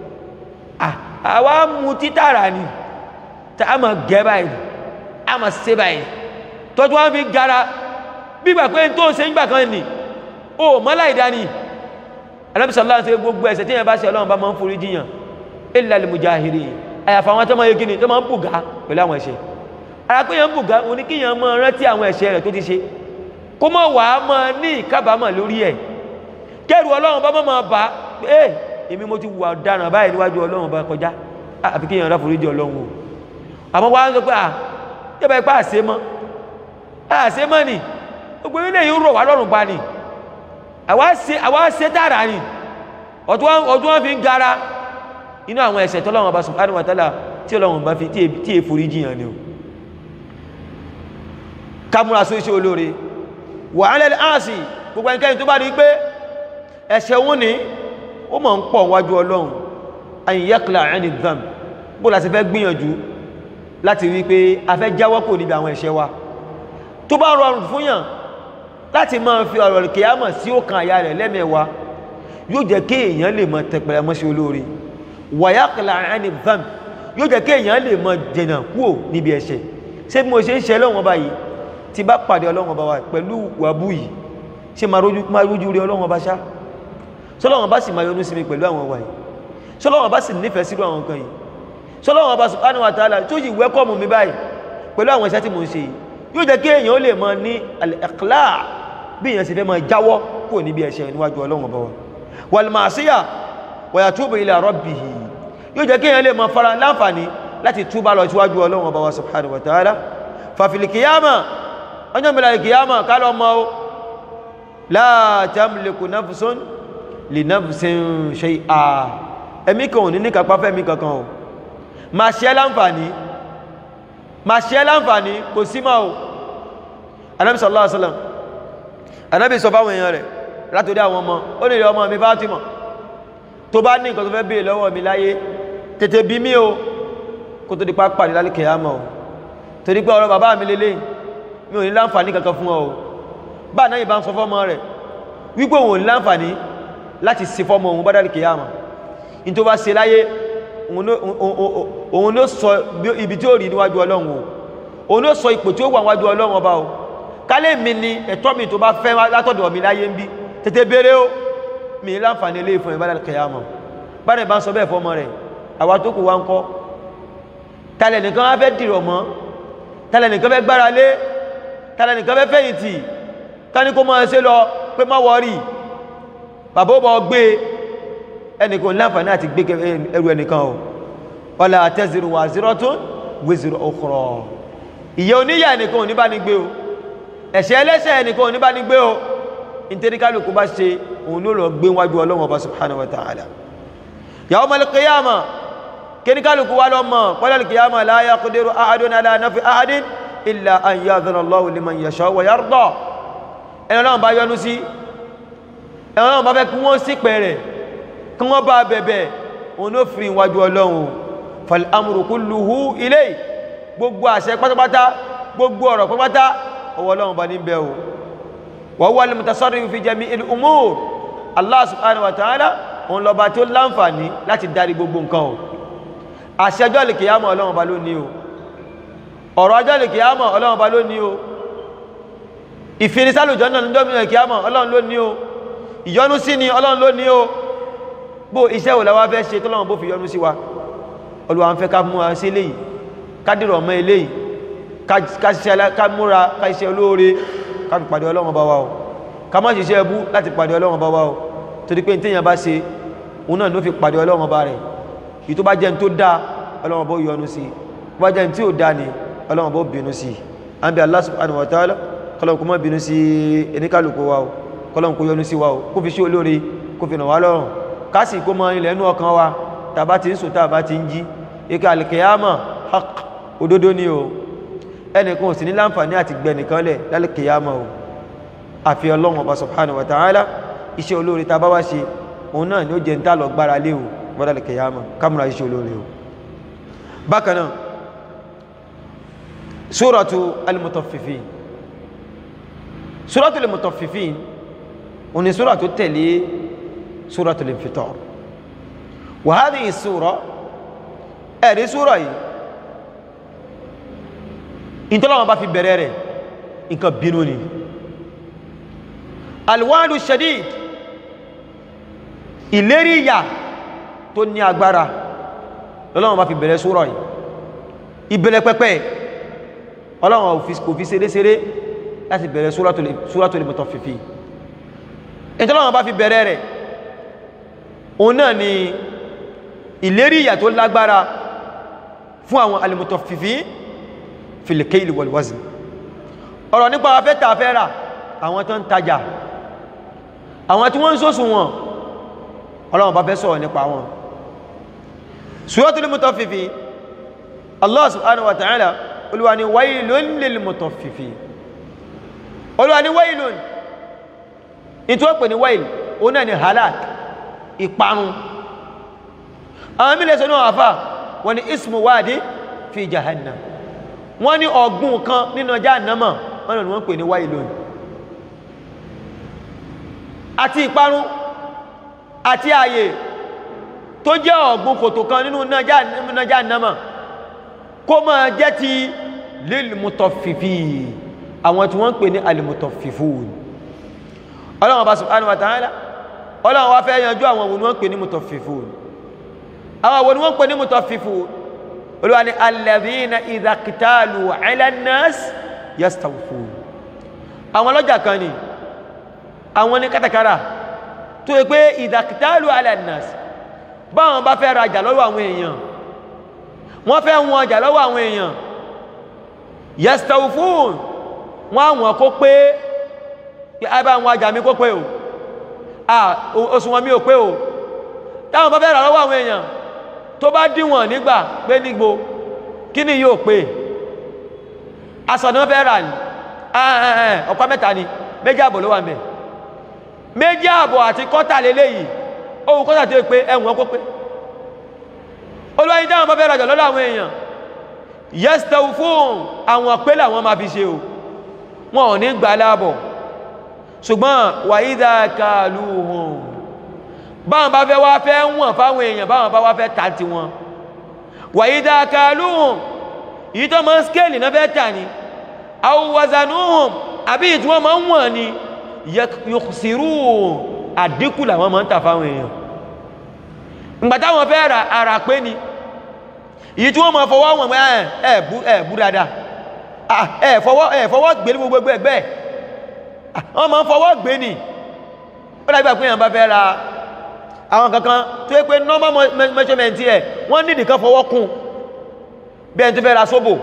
àwa mú títàrà ni tá a mọ̀ gẹ́ báyìí a mọ̀ ṣe báyìí tọ́jú wọn fi gara bígbà pé tó ṣe ń gbà kan nì ó mọ́lá ìdání alábìsọ̀lá ṣe gbogbo ẹ̀ṣẹ̀ tí yẹn bá ṣe ọlọ́run bá máa ń forí jiyàn illa lil mujahiri àyàfà àwọn tó máa yé kíni tó máa ń bùgá pẹ̀lú àwọn ẹ̀ṣẹ̀ ara pé yẹn ń bùgá òní kí yẹn máa rántí àwọn ẹ̀ṣẹ̀ rẹ̀ tó ti ṣe kó mọ̀ wá máa ní ìkábàámọ̀ lórí ẹ̀ kẹrù ọlọ́run bá máa bá ẹ èmi mo ti wà ọ̀daràn báyìí níwájú ọlọ́run bá kọjá àfi kí yẹn rá forí jì ọlọ́run o àmọ́ wá ń sọ pé à yẹ́bàá ipá àṣẹ mọ́ àṣẹ mọ́ ni gbogbo ilé yìí ń rọ̀ wá lọ́rùn pa ni àwa ṣe tààrà ni ọdún wọn fi ń gara inú àwọn ẹ̀ṣẹ̀ tọ́lọ́wọ́n bá subhanahu wa ta'ala tí ọlọ́wọ́n bá fi tí è forí jiyàn ni o kámúra só iṣẹ́ olóore wà á lẹ́lẹ́ áàsì gbogbo ẹnikẹ́ni tó bá rí pé ẹ̀ṣẹ̀ wọn ni ó mọ̀ ń pọ̀ wájú ọlọ́run àyíyákìlá ẹni dam bó láti fẹ́ gbìyànjú láti rí pé a fẹ́ jáwọ́ kò níbi àwọn ẹ̀ṣẹ̀ wa tó bá rọrùn fún yàn láti máa fi ọ̀rọ̀ kìyàmọ̀ sí ọkàn àyà rẹ̀ lẹ́mẹ̀wá yóò jẹ́ kí èèyàn lè mọ tẹpẹrẹ mọ́ sí olóore wàyákìlá ẹni vam yóò jẹ́ kí èèyàn lè mọ dènà kúò níbi ẹ̀ṣẹ̀ ṣé bí mo ṣe ń ṣe lọ́wọ́n báyìí tí bá pàdé ọlọ́wọ́n bá wa pẹ̀lú wàbú yìí ṣe máa rójú rí ọlọ́wọ́n bá ṣá sọlọ́wọ́n bá sì máa yọnú sí mi pẹ̀lú àwọn wà yìí sọlọ́wọ́n bá sì nífẹ̀ẹ́ sírú àwọn kan yìí sọlọ́wọ́n bá subhanahu wa ta'ala tó yìí wẹ́kọ̀mù mi báyìí pẹ̀lú àwọn iṣẹ́ tí mo ń ṣe yìí yóò jẹ́ kí èèyàn ó lè mọ ní al-iqla' bí èèyàn sì fẹ́ máa jáwọ́ kúrò níbi ẹ̀ṣẹ̀ níwájú ọlọ́run ọba wa wal ma'siyah wa yatubu ila rabbih yóò jẹ́ kí èèyàn lè máa fara láǹfààní láti túbà lọ síwájú ọlọ́run ọba wa subhanahu wa ta'ala fa fil qiyamah ọjọ́ mìíràn kìyàmà kálọ̀ mọ́ ó la tamliku nafsun li nafsin shay'a ẹ̀mí kan ò ní ní kápá fẹ́mí kankan o ma ṣe láǹfàní ma ṣe láǹfàní kò sí máa o anábi sallallahu alaihi wasallam anábi sọ fáwọn èèyàn rẹ̀ látòdí àwọn ọmọ ó nílé ọmọ mi Fátímà tó bá ní nǹkan tó fẹ́ bèèrè lọ́wọ́ mi láyé tètè bí mí o kó tó di pápá ní lálẹ́ kìyàmọ̀ o torí pé ọ̀rọ̀ bàbá mi lélẹ̀ mi ò ní láǹfàní kankan fún ọ o bá náà yìí bá ń sọ fọ́mọ rẹ̀ wípé òun ò ní láǹfàní láti ṣe fọ́mọ òun bá dálẹ́ kìyàmọ̀ ní tó bá ṣe láyé òun ló sọ ibi tí ó rí níwájú ọlọ́run o òun ló sọ ipò tí ó wà níwájú ọlọ́run ọba o kálẹ̀ mi ni ẹ̀tọ́ mi tó bá fẹ́ látọ̀dọ̀ mi láyé ń bí tètè béèrè o mi ní láǹfàní ilé ìfún ìbádà kìyàmọ̀ bá rẹ̀ bá ń sọ bẹ́ẹ̀ fọ́mọ rẹ̀ àwa tó kù wá ń kọ́ tàlẹ̀ nìkan wá fẹ́ dìrọ̀ mọ́ tàlẹ̀ nìkan fẹ́ gbára lé tàlẹ̀ nìkan fẹ́ fẹ̀yìntì ká ní kó máa ṣe lọ pé má wọ́rì bàbá ó bọ́ gbé ẹnìkan láǹfààní àti gbé ẹrù ẹnìkan o wala taziru waziratun wizra ukhra ìyẹ́ oníyà ẹnìkan ò ní bá ní gbé o ẹ̀ṣẹ̀ ẹlẹ́ṣẹ̀ ẹnìkan ò ní bá ní gbé o nítorí kálukú bá ṣe òun ló lọ gbé wájú ọlọ́run ọba subhanahu wa ta'ala yawmal qiyamah kíní kálukú wá lọ mọ̀ pọ́lẹ̀ qiyamah la yaqdiru ahadun ala nafi ahadin illa an ya'dhana Allahu liman yasha wa yarda ẹni ọlọ́run bá yọ́nú sí ẹni ọlọ́run bá fẹ́ kí wọ́n sí pẹ̀rẹ̀ kí wọ́n bá bẹ̀bẹ̀ òun ló fi wájú ọlọ́run fal amru kulluhu ilayhi gbogbo àṣẹ pátápátá gbogbo ọ̀rọ̀ pátápátá ọwọ́ ọlọ́run bá ní bẹ̀ o wa huwa al-mutasarrifu fi jami'il umur Allah subhanahu wa ta'ala òun lọba tí ó láǹfààní láti darí gbogbo nǹkan o àṣẹjọ́ lè kìyàmọ̀ ọlọ́run ọba ló ní o ọ̀rọ̀ ọjọ́ lè kìyàmọ̀ ọlọ́run ọba ló ní o ìfinisálùjọ́ náà níjọ́ mìíràn kìyàmọ̀ ọlọ́run ló ní o ìyọnú sí ni ọlọ́run ló ní o bó iṣẹ́ wò láwá fẹ́ ṣe tọ́lọ́run bó fi yọnú sí wa Olúwa ń fẹ́ ká múra sí eléyìí ká dìrọ̀ mọ́ eléyìí ká múra ká iṣẹ́ olóore ká fi pàdé ọlọ́run ọba wa o ká má ṣiṣẹ́ ẹbú láti pàdé ọlọ́run ọba wa o torí pé téèyàn bá ṣe òun náà ló fi pàdé ọlọ́run ọba rẹ̀ ìtò bá jẹ́ tó dá ọlọ́run ọba yọ́nú sí tó bá jẹ́ tí ò dá ní ọlọ́run ọba bínú sí a ń bí Allah subhanahu wa ta'ala kọlọ́n kó má bínú sí ẹnikálùkù wa o kọlọ́n kó yọ́nú sí wa o kó fi ṣe olóore kó fi ràn wá lọ́rùn kásì kó mọ ilẹ̀ inú ọkàn wa tàbá ti ń sùn tàbá ti ń jí ika alkiyama haq òdodo ni o ẹnìkan ò sì ní láǹfààní àti gbẹnìkan lẹ̀ lálkiyama o àfi ọlọ́run ọba subhanahu wa ta'ala iṣẹ́ olóore ta bá wá ṣe òun náà ni ó jẹ ń tà lọ gbára lé o mọ́dàlì kìyàmà kámùrà iṣẹ́ olóore o bákanáà suratu al-mutaffifin suratu al-mutaffifin o ni sura tó tẹ̀lé suratu al-infitar wa hadhihi sura ẹ̀rí sura yìí ìtọ́lọ́wọ́n bá fi bẹ̀rẹ̀ rẹ̀ nǹkan bínú ni alwadu shadid ìlérí ìyà tó ní agbára ọlọ́run bá fi bẹ̀rẹ̀ súrọ̀ yìí ìbẹ̀rẹ̀ pẹ́pẹ́ ọlọ́run kò fi ṣeréṣeré láti bẹ̀rẹ̀ Suratul Mutaffifin ìtọ́lọ́run bá fi bẹ̀rẹ̀ rẹ̀ òun náà ni ìlérí ìyà tó lágbára fún àwọn al-mutaffifin fil kayli wal wazn ọ̀rọ̀ nípa afẹ́ tàfẹ́ rà àwọn tó ń tajà àwọn tí wọ́n ń sósùn wọn ọlọ́run bá fẹ́ sọ̀rọ̀ nípa wọn Suratul Mutaffifin Allah subhanahu wa ta'ala olúwa ni wailun lil mutaffifin olúwa ni wailun in tó pè ní wail o náà ni halak ìparun àwọn mílẹ̀ sọ náà àfà wọ́n ni ismu wadi fi jahannam wọ́n ní ọ̀gbun kan nínú jahannama wọ́n ni wọ́n pè ní wailun àti ìparun àti ààyè tó jẹ́ ọ̀gbun kòtò kan nínú náà jahannama kó máa jẹ́ ti lilmutaffifin àwọn tí wọ́n ń pè ní alimutaffifun ọlọ́run ọba subhanahu wa ta'ala ọlọ́run wá fẹ́ yanjú àwọn òun wọ́n pè ní mutaffifun àwọn òun wọ́n pè ní mutaffifun olúwa ni alladhina idha iktalu ala an-nas yastawfun àwọn ọlọ́jà kan ni àwọn ní kátàkárà tó yẹ pé idha iktalu ala an-nas báwọn bá fẹ́ rajà lọ́wọ́ àwọn èèyàn wọ́n fẹ́ wọn ọjà lọ́wọ́ àwọn èèyàn yastawfun wọ́n àwọn kó pé ẹbá àwọn ọjà mi kó pé o ah oṣù wọn mi ò pé o táwọn bá fẹ́ rà lọ́wọ́ àwọn èèyàn tó bá díwọ̀n nígbà pé nígbò kí ni yóò pé aṣọ náà fẹ́ rà ní ọ̀pá mẹ́ta ni méjì àbọ̀ ló wà mẹ́ méjì àbọ̀ àti kọ́tà lélẹ́yìí ohun kọ́tà tó pé ẹ̀wọ̀n kó pé olùwàyí dáhùn bá fẹ́ rajà lọ́dọ̀ àwọn èèyàn yẹ́sítẹ́wù fún àwọn pé làwọn máa fi ṣe o wọn ò ní gbà láàbọ̀ ṣùgbọ́n wàyídà kàlùhùn báwọn bá fẹ́ wá fẹ́ wọ̀n fáwọn èèyàn báwọn bá wá fẹ́ tà tí wọn wàyídà kàlùhùn yìí tó máa ń skéèlì náà fẹ́ tà ní àwòwàzànúhùn àbí ìtí wọ́n máa ń wọ̀n ni yòkùsìrú àdínkù làwọn máa ń tà fáwọn èèyàn ìgbà táwọn fẹ́ ra ara pé ni yìí tí wọ́n máa fọwọ́ wọn ẹ̀ ẹ̀ bú ẹ̀ bú dáadáa ẹ̀ fọwọ́ ẹ̀ fọwọ́ gbé ní gbogbo ẹgbẹ́ wọ́n máa ń fọwọ́ gbé ni ó dàbí àpé èèyàn bá fẹ́ ra àwọn kankan tó yẹ pé normal measurement ẹ̀ wọ́n ní nìkan fọwọ́ kún bí ẹni tó fẹ́ ra sóbò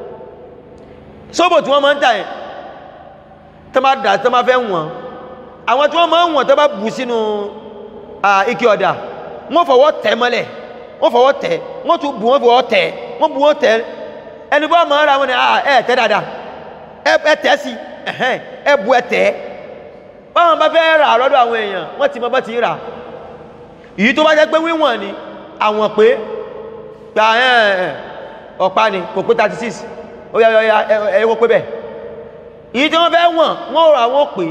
sóbò tí wọ́n máa ń tà yẹn tó máa dà tó máa fẹ́ wọ̀n àwọn tí wọ́n máa ń wọ̀n tó bá bù sínú ike ọ̀dà wọ́n fọwọ́ tẹ̀ mọ́lẹ̀ wọ́n fọwọ́ tẹ̀ wọ́n tún bù wọ́n fọwọ́ tẹ̀ wọ́n bù wọ́n tẹ̀ ẹni bọ́ máa ra wọn ni ẹ tẹ́ dáadáa ẹ tẹ́ sí ẹ bu ẹ tẹ́ báwọn bá fẹ́ rà lọ́dọ̀ àwọn èèyàn wọ́n ti mọ bá ti rà èyí tó bá jẹ́ pé wíwọ̀n ni àwọn pé gba ọ̀pá ni kò pé thirty six ó yá yá ẹ kó pé bẹ́ẹ̀ èyí tí wọ́n fẹ́ wọ̀n wọ́n rà wọ́n pé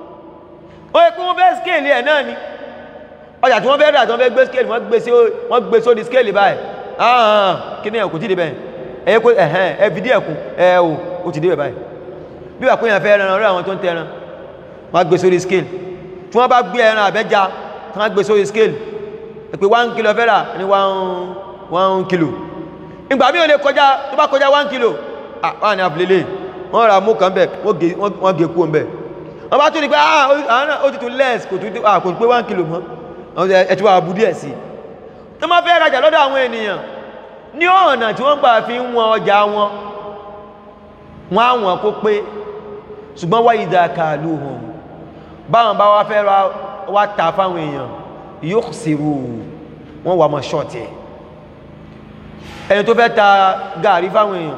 ó yẹ kí wọ́n fẹ́ scale ẹ̀ náà ni ọjà tí wọ́n fẹ́ rà tí wọ́n fẹ́ gbé scale wọ́n gbé sórí scale báyìí ahàn kí ni ẹ̀kù tí dé bẹ́ẹ̀ ẹ̀yẹ́ kó ẹ̀hẹ́n ẹ̀ fìdí ẹ̀kùn ẹ̀ o ó ti dé bẹ́ẹ̀ báyìí bí wà pínyàn fẹ́ ẹran ọ̀rẹ́ àwọn tó ń tẹran wọ́n gbé sórí scale tí wọ́n bá gbé ẹran àbẹ́já tí wọ́n gbé sórí scale pé one kilo fẹ́ rà ní one kilo ìgbà mí ò lè kọjá tó bá kọjá one kilo ah wọ́n ní àfilélẹ̀ wọ́n ra mú kan bẹ̀ wọ́n gé kú ọ̀bẹ̀ wọ́n bá tún ní pé ah ó ti tún less kò tún pé one kilo mọ́ ẹ̀tí wà bú díẹ̀ sí tó máa fẹ́ rajà lọ́dọ̀ àwọn ènìyàn ní ọ̀nà tí wọ́n gbà fi ń wọn ọjà wọn wọ́n àwọn kó pé ṣùgbọ́n wá ìdá kààlù hàn báwọn bá wá fẹ́ wá ta fáwọn èèyàn yóò sírù wọ́n wà mọ́ ṣọ́ọ̀tì ẹ̀ ẹni tó fẹ́ ta gàrí fáwọn èèyàn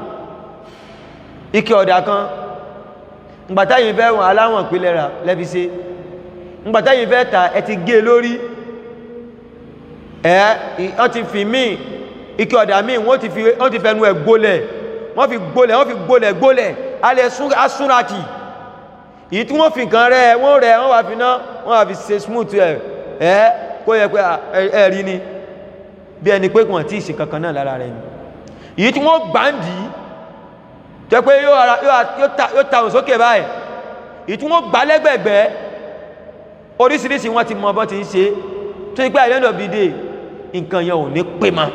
ike ọ̀dà kan ngbàtáyìn fẹ́ wọn aláwọ̀n ìpínlẹ̀ rà lẹ́fi ṣe ngbàtáyìn fẹ́ ta ẹ ti gé lórí ẹ̀ wọ́n ti fi míì ike ọ̀dà míì wọ́n ti fi wọ́n ti fẹnu ẹ̀ gbólẹ̀ wọ́n fi gbólẹ̀ wọ́n fi gbólẹ̀ gbólẹ̀ alẹ́ asúnratì èyí tí wọ́n fi nǹkan rẹ̀ wọ́n rẹ̀ wọ́n wà fi ná wọ́n wà fi ṣe smooth ẹ̀ ẹ́ kó yẹ pé ẹ rí ni bí ẹni pé kàn tí ì ṣe kankan náà lára rẹ̀ ni èyí tí wọ́n gbàǹdì jẹ́ pé yóò ta òun sókè báyìí èyí tí wọ́n gbà lẹ́gbẹ̀gbẹ́ oríṣiríṣi wọ́n ti mọ bọ́ ti ń ṣe tó yí pé àìlẹ́ndọ̀ bíi dé nǹkan yẹn ò ní pé ma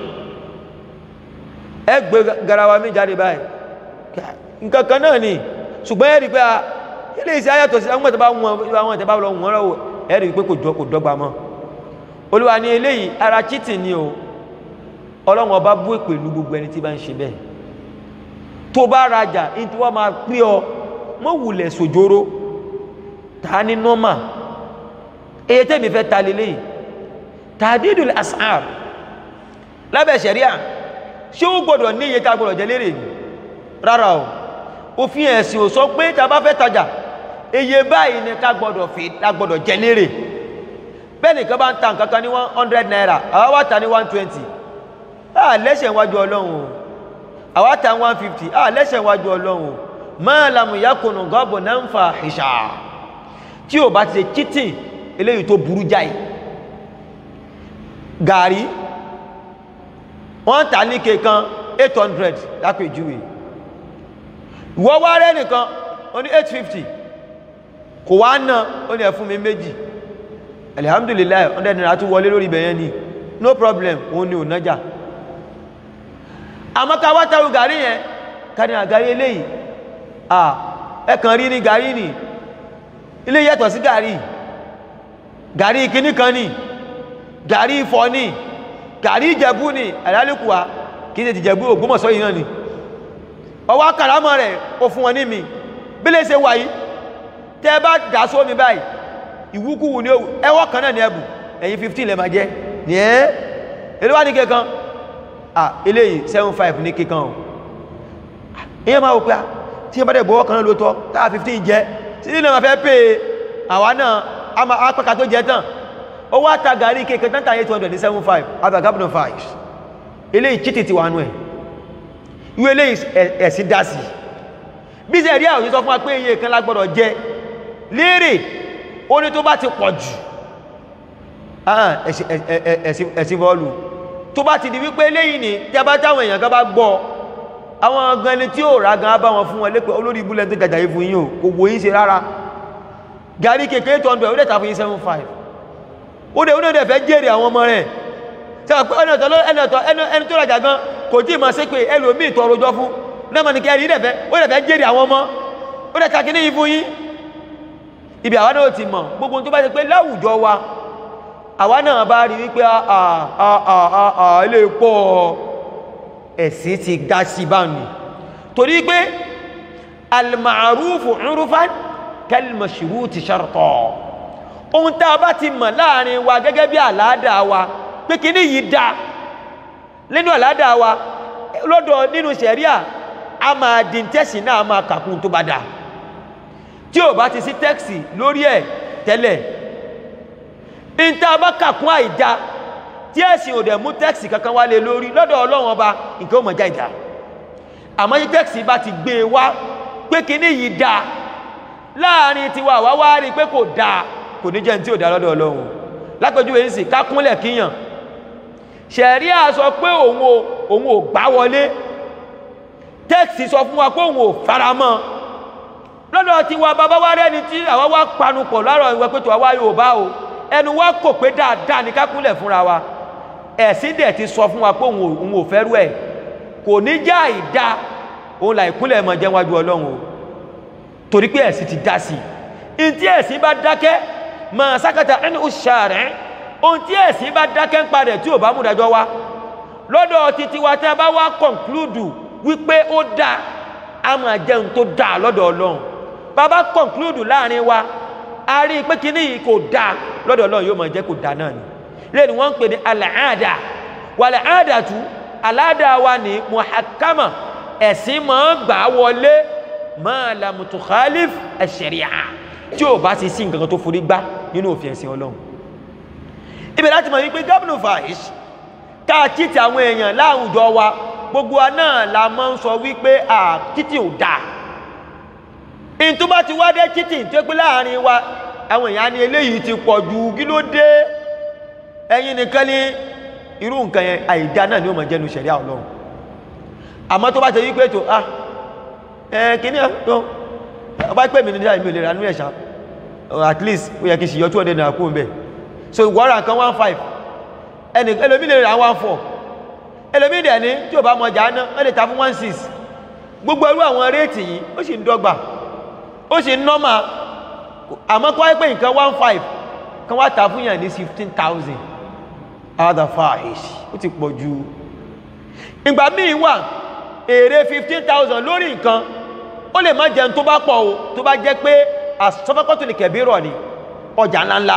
ẹ gbé garawa mi jáde báyìí nǹkan kan náà ni ṣùgbọ́n ẹ rí pé ilé iṣẹ́ ayàtọ̀ sí àwọn ìtẹ́bá wọn àwọn ìtẹ́bá lọ wọ́n rọ̀ ẹ rí pé kò dọ́gba mọ́ olúwa ní eléyìí ara cheating ni o ọlọ́run ọba bú èpè lu gbogbo ẹni tí bá ń ṣe bẹ́ẹ̀ tó bá rajà ní tí wọ́n máa pín ọ mọ́ wulẹ̀ sòjóró ta ní nọ́mà èyí tẹ́mi fẹ́ ta lélẹ́yìí tàdídùl as'ar lábẹ́ ṣẹ̀ríà ṣé ó gbọ́dọ̀ ní iye tá gbọ́dọ̀ jẹ lérè ní rárá o òfin ẹ̀sìn ò sọ pé tá bá fẹ́ tajà iye báyìí ni ká gbọ́dọ̀ fi ká gbọ́dọ̀ jẹ lérè bẹ́ẹ̀ nìkan bá ń ta nǹkan kan ní one hundred naira àwa wá ta ní one twenty a lẹ́sẹ̀ wájú ọlọ́run o àwa ta one fifty a lẹ́sẹ̀ wájú ọlọ́run o máa lamu yakunu gọ́bù náà ń fa ìṣà tí ò bá ti ṣe cheating eléyìí tó burú jáì gàrí wọ́n tà ní kẹkan 800 lápèjúwe ìwọ wá rẹ̀ nìkan ó ní 850 kò wá náà ó ní ẹ fún mi méjì alhamdulillah 100 naira tún wọlé lórí ibẹ̀yẹn ni no problem òun ni ò nájà àmọ́ ká wá tàrù gàrí yẹn ká ní àgárí eléyìí à ẹkàn rí ní gàrí ní ilé yàtọ̀ sí gàrí gàrí kìíní kan ní gàrí ifọ̀ ní gàrí ìjẹ̀bú ní àlálùkùwà kìí ṣe ti jẹ̀bú Ògbómọ̀ṣọ́ yìí náà ni ọwọ́ kàrámọ̀ rẹ̀ ó fún wọn ní mi bí lè ṣe wà yìí tẹ́ bá dà sómi báyìí ìwúkúwù ní ẹwọ́ kan náà ní ẹbù ẹ̀yìn 15 lẹ máa jẹ́ ní ẹ́ èlé wá ní kẹkan ah eléyìí 75 ní kíkan o ìyẹn máa wò pé tí ẹ bá dẹ̀ gbọ́wọ́ kan náà lóòótọ́ táà 15 jẹ́ sí nínú ma fẹ́ pé àwa náà a máa apẹ́ka tó jẹ tán ó wá ta gàrí kéèké tán tàyé 200 ní 75 abagabuno 5 eléyìí chítì ti wà nú ẹ̀ ìwé eléyìí ẹ̀sìn dá sí bí sẹ́ rí àwọn sọ fún wa pé iye kan lágbọ́dọ̀ jẹ léèrè ó ní tó bá ti pọ̀ jù ẹ̀sìn bọ́ọ̀lù tó bá ti di wípé eléyìí ni jábá táwọn èèyàn kan bá gbọ́ àwọn gan ni tí ó rà gan bá wọn fún wọn lépẹ́ olórí ibúlẹ̀ tó jàjà yìí fún yín o kò wò yín ṣe rárá gàrí kékeré tó ọdún ẹ̀ ó dẹ̀ ta fún yín 75 ó dẹ̀ ó dẹ̀ fẹ́ jèrè àwọn ọmọ rẹ̀ sẹ́wọ̀n pé ẹni ọ̀tọ̀ ẹni ọ̀tọ̀ ẹni tó rajà gan kò tí ì máa ṣe pé ẹlòmíì tọrọ jọ fún náà mà ní kẹrin dẹ̀ fẹ́ ó dẹ̀ fẹ́ jèrè àwọn ọmọ ó dẹ̀ ta kíní yìí fún yín ibi àwa náà ti mọ̀ gbogbo tó bá ṣe pé láwùjọ wa àwa náà bá rí wípé ilé pọ̀ ẹ̀sìn ti dá sí báyìí torí pé almarufu urufan kalmashuruti sharta ohun tá a bá ti mọ̀ láàrin wa gẹ́gẹ́ bí àládà wa pé kí ní yìí dá nínú àládà wa lọ́dọ̀ nínú sẹ̀ríà a máa dín tẹ́sì náà máa kàkún tó bá dá tí ò bá ti sí tẹ́ksì lórí ẹ̀ tẹ́lẹ̀ ní tá a bá kàkún àìdá tí ẹ̀sìn ò dẹ̀ mú tẹ́ksì kankan wá lé lórí lọ́dọ̀ ọlọ́run ọba nǹkan ó mọ̀ já ìdá àmọ́ yí tẹ́ksì bá ti gbé e wá pé kíní yìí dá láàrin tiwa àwa wá rí pé kò dáa kò ní jẹ́ ní tí ò dá lọ́dọ̀ ọlọ́run lápẹjúwe ń sì ká kúnlẹ̀ kíyàn ṣẹ̀rí à sọ pé òun ò òun ò gbá wọlé tẹ́ksì sọ fún wa pé òun ò faramọ́ lọ́dọ̀ tiwa bàbá wa rẹ́ni tí àwa wá panupọ̀ lárọ̀ ìwẹ́ pé tó àwa yóò bá o ẹnu wa kò pé dáadáa ní ká kúnlẹ̀ fúnra wa ẹ̀sìn dẹ̀ ti sọ fún wa pé òun ò fẹ́rú ẹ̀ kò ní já ìdá òun là ìkúnlẹ̀ mọ̀ jẹ́ wájú ọlọ́run o torí pé ẹ̀sìn ti dá sí i tí ẹ̀sìn bá dákẹ́ mọ̀ sákàtà ẹni ó ṣàrẹ́ ohun tí ẹ̀sìn bá dákẹ́ ń parẹ̀ tí ò bá mú dájọ́ wá lọ́dọ̀ títí wa tí a bá wá kọ̀ǹklúdù wípé ó dá a máa jẹun tó dá lọ́dọ̀ ọlọ́run bàbá kọ̀ǹklúdù láàrin wa a rí i pé kíní yìí kò dá lọ́dọ̀ ọlọ́run yóò máa jẹ́ kò dá náà ni lẹ́nu wọ́n ń pè ní àlàáda wàlẹ̀ àádàtú aláda wa ní muhakama ẹ̀sìn máa gbà wọlé máa la mutukhalif ẹ̀ṣẹ̀ríà tí ò bá ti sí nǹkan tó forí gbá nínú òfin ẹ̀sìn ọlọ́run ibẹ̀ láti mọ̀ wípé gómìnà fàáyíṣ ká títí àwọn èèyàn láwùjọ wa gbogbo wa náà la máa ń sọ wípé à títí ò dáa in tó bá ti wá dé títí tó pé láàrin wa àwọn èèyàn ní eléyìí ti pọ̀ jù kí ló dé ẹ̀yin nìkan ní irú nǹkan yẹn àìdá náà ni ó mọ̀ jẹ́nu ṣẹ̀ríà ọlọ́run àmọ́ tó bá ṣe wípé tó ah ẹ kìíní tó ọba pè mí ní dáa ìmì ò lè ra nú ẹ̀ṣá at least ó yẹ kí ṣìyọ 200 naira kú bẹ̀ so ìwọ́ra nǹkan 15 ẹni ẹlòmí lè ra 14 ẹlòmí dẹ̀ ní tí ò bá mọ jà ná ó lè ta fún 16 gbogbo irú àwọn réètì yìí ó sì ń dọ́gba ó sì ń nọ́mà àmọ́ kọ́ pé nǹkan 15 kan wá ta fún yàn ní 15,000 other five ó ti pọ̀ jù ìgbà míì wà èrè 15,000 lórí nǹkan ó lè má jẹun tó bá pọ̀ o tó bá jẹ́ pé àsọfẹ́kọ́tò ní kẹ̀bírọ̀ ni ọjà ńláńlá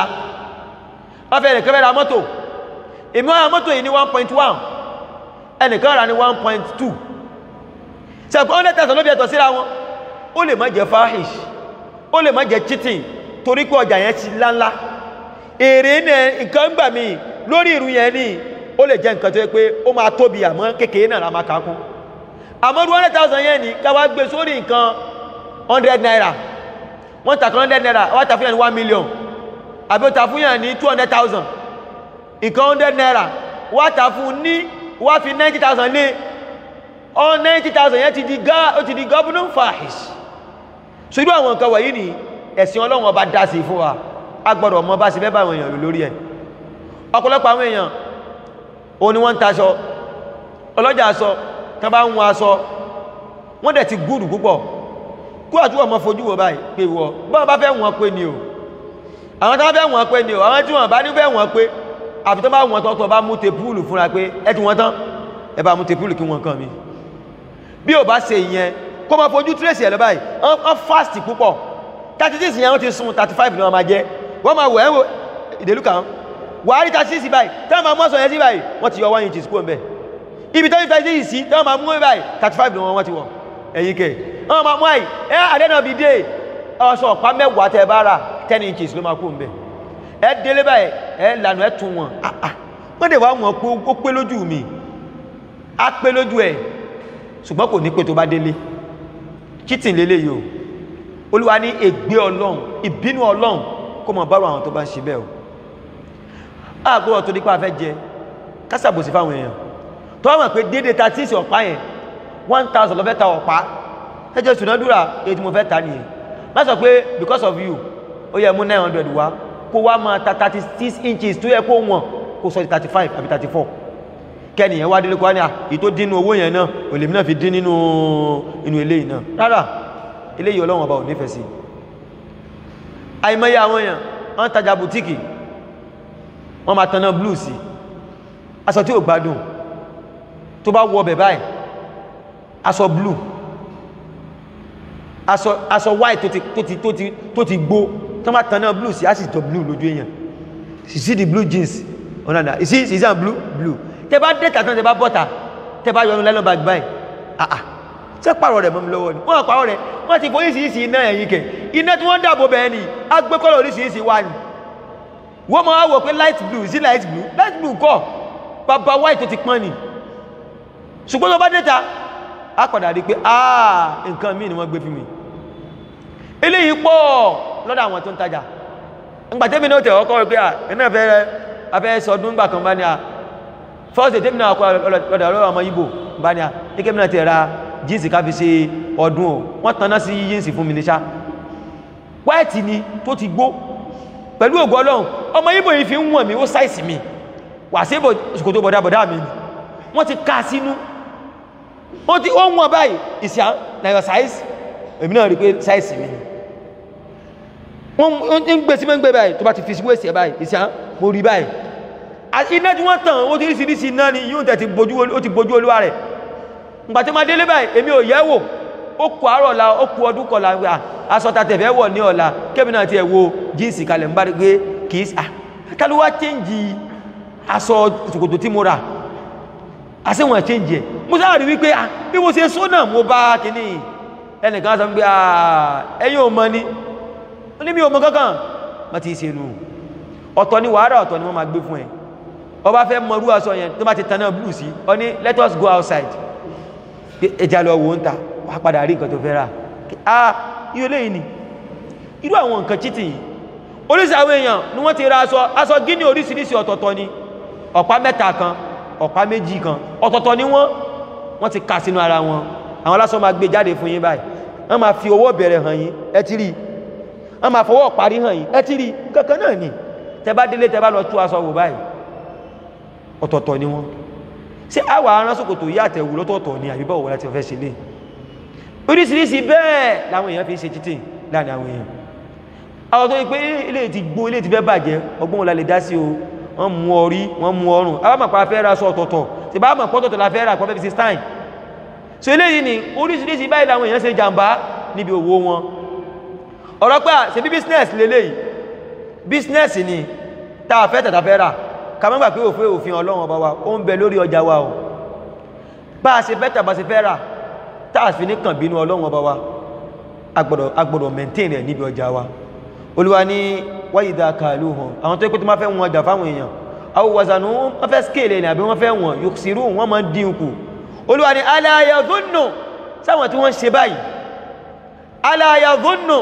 wọ́n fẹ́ ẹnìkan fẹ́ ra mọ́tò èmi wọ́n ra mọ́tò yìí ní 1.1 ẹnìkan ra ní 1.2 sẹ́kọ̀ 100,000 ló bí ẹ̀tọ̀ síra wọn ó lè má jẹ́ fahish ó lè má jẹ́ cheating torí pé ọjà yẹn ti ńláńlá èrè nǹkan gbà míì lórí ìrù yẹn ní ó lè jẹ́ nǹkan tó yẹ pé ó máa tóbi àmọ́ kékeré náà la máa kàákún àmọ́ 100,000 yẹn ní káwá gbé sórí nǹkan 100 naira wọ́n tà kan 100 naira wọ́n tà fún yẹn ní 1 million àbí ó tà fún yẹn ní 200,000 nǹkan 100 naira wọ́n tà fún ní wọ́n fi 90,000 lé ọ 90,000 yẹn ti di gá ó ti di governor fahish so irú àwọn nǹkan wọ̀nyí ni ẹ̀sìn ọlọ́run ọba dá sí fún wa a gbọ́dọ̀ mọ bá sí bẹ́ẹ̀ bá àwọn èèyàn lórí ẹ̀ ọ̀pọ̀lọpọ̀ àwọn èèyàn o ni wọ́n ń taṣọ ọlọ́jà aṣọ tán bá ń wọn aṣọ wọ́n dẹ̀ ti gúrù púpọ̀ kú àtúwọ̀ mọ́ fojú wọ báyìí pé wọ́ bọ́n bá fẹ́ wọn pé ni o àwọn tán fẹ́ wọn pé ni o àwọn tí wọ́n bá ní fẹ́ wọn pé àfi tán bá wọn tọ́tọ̀ bá mú tepúlù fúnra pé ẹ ti wọn tán ẹ bá mú tepúlù kí wọn kàn mí bí ò bá ṣe ìyẹn kó máa fojú tírèsì ẹ̀ lọ báyìí wọ́n fast púpọ̀ 36 yẹn wọ́n ti sun 35 ni wọ́n máa jẹ́ wọ́n máa wọ̀ ẹ́ ìdèlú kan wà á rí 36 báyìí tí wọ́n máa mọ́sàn yẹn sí báyìí wọ́n ti yọ 1 inches kúrò mbẹ̀ ibi tó ń fẹ́ sí ìsí tí wọ́n máa mú báyìí 35 lọ́wọ́ wọ́n ti wọ̀ ẹ̀yìn kẹ̀ wọ́n máa mú àì ẹ́ àdẹ́nà bí dé ọ̀sọ̀ ọ̀pá mẹ́wàá tẹ́ bá rà 10 inches ló máa kú ń bẹ̀ ẹ délé báyìí ẹ lànà ẹ tún wọn wọ́n dẹ̀ wá wọn pé ó pé lójú mi á pé lójú ẹ̀ ṣùgbọ́n kò ní pé tó bá délé cheating lélẹ̀ yìí o olúwa ní ègbé ọlọ́run ìbínú ọlọ́run kó mọ̀ bárò àwọn tó bá ń ṣe bẹ́ẹ̀ o àgbọ̀rọ̀ tó nípa fẹ́ jẹ kásàbòsí fáwọn èèyàn tó wọ́n mọ̀ pé dédé ta tí ìsì ọ̀pá yẹn one thousand lọ́fẹ́ ta ọ̀pá ẹjẹ́ sùnádúrà èyí tí mo fẹ́ ta nìyẹn má sọ pé because of you ó yẹ mú nine hundred wá kó wá máa ta thirty six inches tó yẹ kó wọ̀n kó sọ di thirty five àbí thirty four kẹ́nìyàn wá délé kó wá ní à èyí tó dín nínú owó yẹn náà òlèmí náà fi dín nínú inú eléyìí náà rárá eléyìí ọlọ́wọ̀n ọba ò nífẹ̀ẹ́ sí àìmọye àwọn èèyàn wọ́n tajà bùtíkì wọ́n máa tanná blue sí aṣọ tí ò gbádùn tó bá wọ bẹ̀ báyìí aṣọ blue aṣọ aṣọ white tó ti tó ti tó ti tó ti gbó tó máa tanná blue sí á sì jọ blue lójú èèyàn you see the blue jeans ọ̀nà àdá you see is that blue blue tẹ bá dé tàtàn tẹ bá bọ́ta tẹ bá yọnu lẹ́nu bag báyìí ah ah ṣé pààrọ̀ rẹ̀ mọ́ mi lọ́wọ́ ni wọ́n pààrọ̀ rẹ̀ wọ́n ti fòyí síìsì iná ẹ̀yìn kẹ̀ iná tí wọ́n dàbò bẹ́ẹ̀ ni agbẹ́kọ́lọ̀ oríṣiríṣi wà ní wọ́n máa wò pé light blue sí light blue light blue kọ́ bàbá white tó ti pọ́n ni ṣùgbọ́n tó bá dẹ́ta á padà rí pé ah nǹkan míì ni wọ́n gbé fún mi eléyìí pọ̀ lọ́dọ̀ àwọn tó ń tajà ńgbà tẹ́mi náà tẹ̀ ọkọ̀ rẹ̀ pé à ẹ̀nà fẹ́ afẹ́ sọdún gbà kan bá ní à first day tẹ́mi náà kọ́ lọ́dọ̀ ọ̀rọ̀ ọmọ Ìgbò bá ní à ní kẹ́mi náà tẹ̀ ra jíǹsì ká fi ṣe ọdún o wọ́n tanná sí jíǹsì fún mi níṣá white ni tó ti gbó pẹ̀lú ògo Ọlọ́run ọmọ Ìgbò yìí fi ń wọ̀n mi ó sáìsì mi wà sí ṣòkòtò bọ̀dá bọ̀dá mi ni wọ́n ti ká sínú wọ́n ti ó ń wọ̀n báyìí ìsìá na your size èmi náà rí pé sáìsì mi ni wọ́n ń gbé sí mẹ́gbẹ́ báyìí tó bá ti fi sí wéṣì ẹ̀ báyìí ìsìá mo rí báyìí iná tí wọ́n tàn ó ti rí sí iná ni yóò tẹ̀ ti bojú olúwa rẹ̀ ngbàtí ma délé báyìí èmi ò yẹ́ wò ó kù àárọ̀ la ó kù ọdún kọ̀la wà aṣọ ta tẹ̀fẹ́ wọ̀ ní ọ̀la kébì náà ti ẹ̀ wo jíǹsì kalẹ̀ ń bá rí pé kì í à kálí wá chẹ́ǹjì aṣọ ṣòkòtò tí mo rà àṣẹ wọn chẹ́ǹjì ẹ̀ mo sáà rí wípé à bí mo ṣe sọ náà mo bá kíní ẹnìkan sọ pé à ẹ̀yin ò mọ ni ó ní mi ò mọ kankan má ti ṣe nù ọ̀tọ̀ ni wàhálà ọ̀tọ̀ ni wọ́n máa gbé fún ẹ ọba fẹ́ mọ irú aṣọ yẹn tó bá ti tan náà blue sí ọ ní let us go outside ẹja lọ wo ń ta wà padà rí nǹkan tó fẹ́ rà á yíò lè ní irú àwọn nǹkan cheating yìí oríṣìí àwọn èèyàn ni wọ́n ti ra aṣọ aṣọ gíní oríṣiríṣi ọ̀tọ̀ọ̀tọ̀ ni ọ̀pá mẹ́ta kan ọ̀pá méjì kan ọ̀tọ̀ọ̀tọ̀ ni wọ́n wọ́n ti kà sínú ara wọn àwọn aláṣọ máa gbé jáde fún yín báyìí wọ́n máa fi owó bẹ̀rẹ̀ hàn yín ẹ ti rí wọ́n máa fọwọ́ parí hàn yín ẹ ti rí kankan náà ni tẹ bá délé tẹ bá lọ tú aṣọ wò báyìí ọ̀tọ̀ọ̀tọ̀ ni wọ́n ṣé àwà aránsòkòtò yí àtẹ̀wò lọ́tọ̀ọ̀tọ̀ ni àbíbọ̀ wọ́n láti ọ̀fẹ́ ṣe lè oríṣiríṣi bẹ́ẹ̀ láwọn èèyàn fi ń ṣe títì láàrin àwọn èèyàn àwọn tó yí pé ilé ti gbó ilé ti fẹ́ bàjẹ́ ọgbọ́n wọn la lè dá sí o wọ́n mú orí wọ́n mú ọrùn àwọn màpá fẹ́ ra sọ ọ̀tọ̀ọ̀tọ̀ tí bá mọ̀ pọ́tọ̀tọ̀ la fẹ́ ra pọ́fẹ́ fi ṣe stein so eléyìí ni oríṣiríṣi báyìí làwọn èèyàn ṣe jàǹbá níbi òwò wọn ọ̀rọ̀ pé ṣe bí business lélẹ́yìí business ni tá a fẹ́ tàtà fẹ́ rà kàmọ́gbà pé òfin òfin ọlọ́run ọba wa ó ń bẹ lórí ọjà wa o bá a ṣe fẹ́ tàbá ṣe fẹ́ rà táà fi ní kàn bínú ọlọ́run ọba wa agbọ́dọ̀ agbọ́dọ̀ maintain rẹ̀ níbi ọjà wa olúwa ní wáyìdá kààlù hàn àwọn tó kó tó máa fẹ́ wọn ọjà fáwọn èèyàn àwọn wàzànú wọ́n fẹ́ scale ní àbí wọ́n fẹ́ wọn yòksìrú wọ́n máa dín kù olúwa ní aláyàdúnnù sáwọn tí wọ́n ṣe báyìí aláyàdúnnù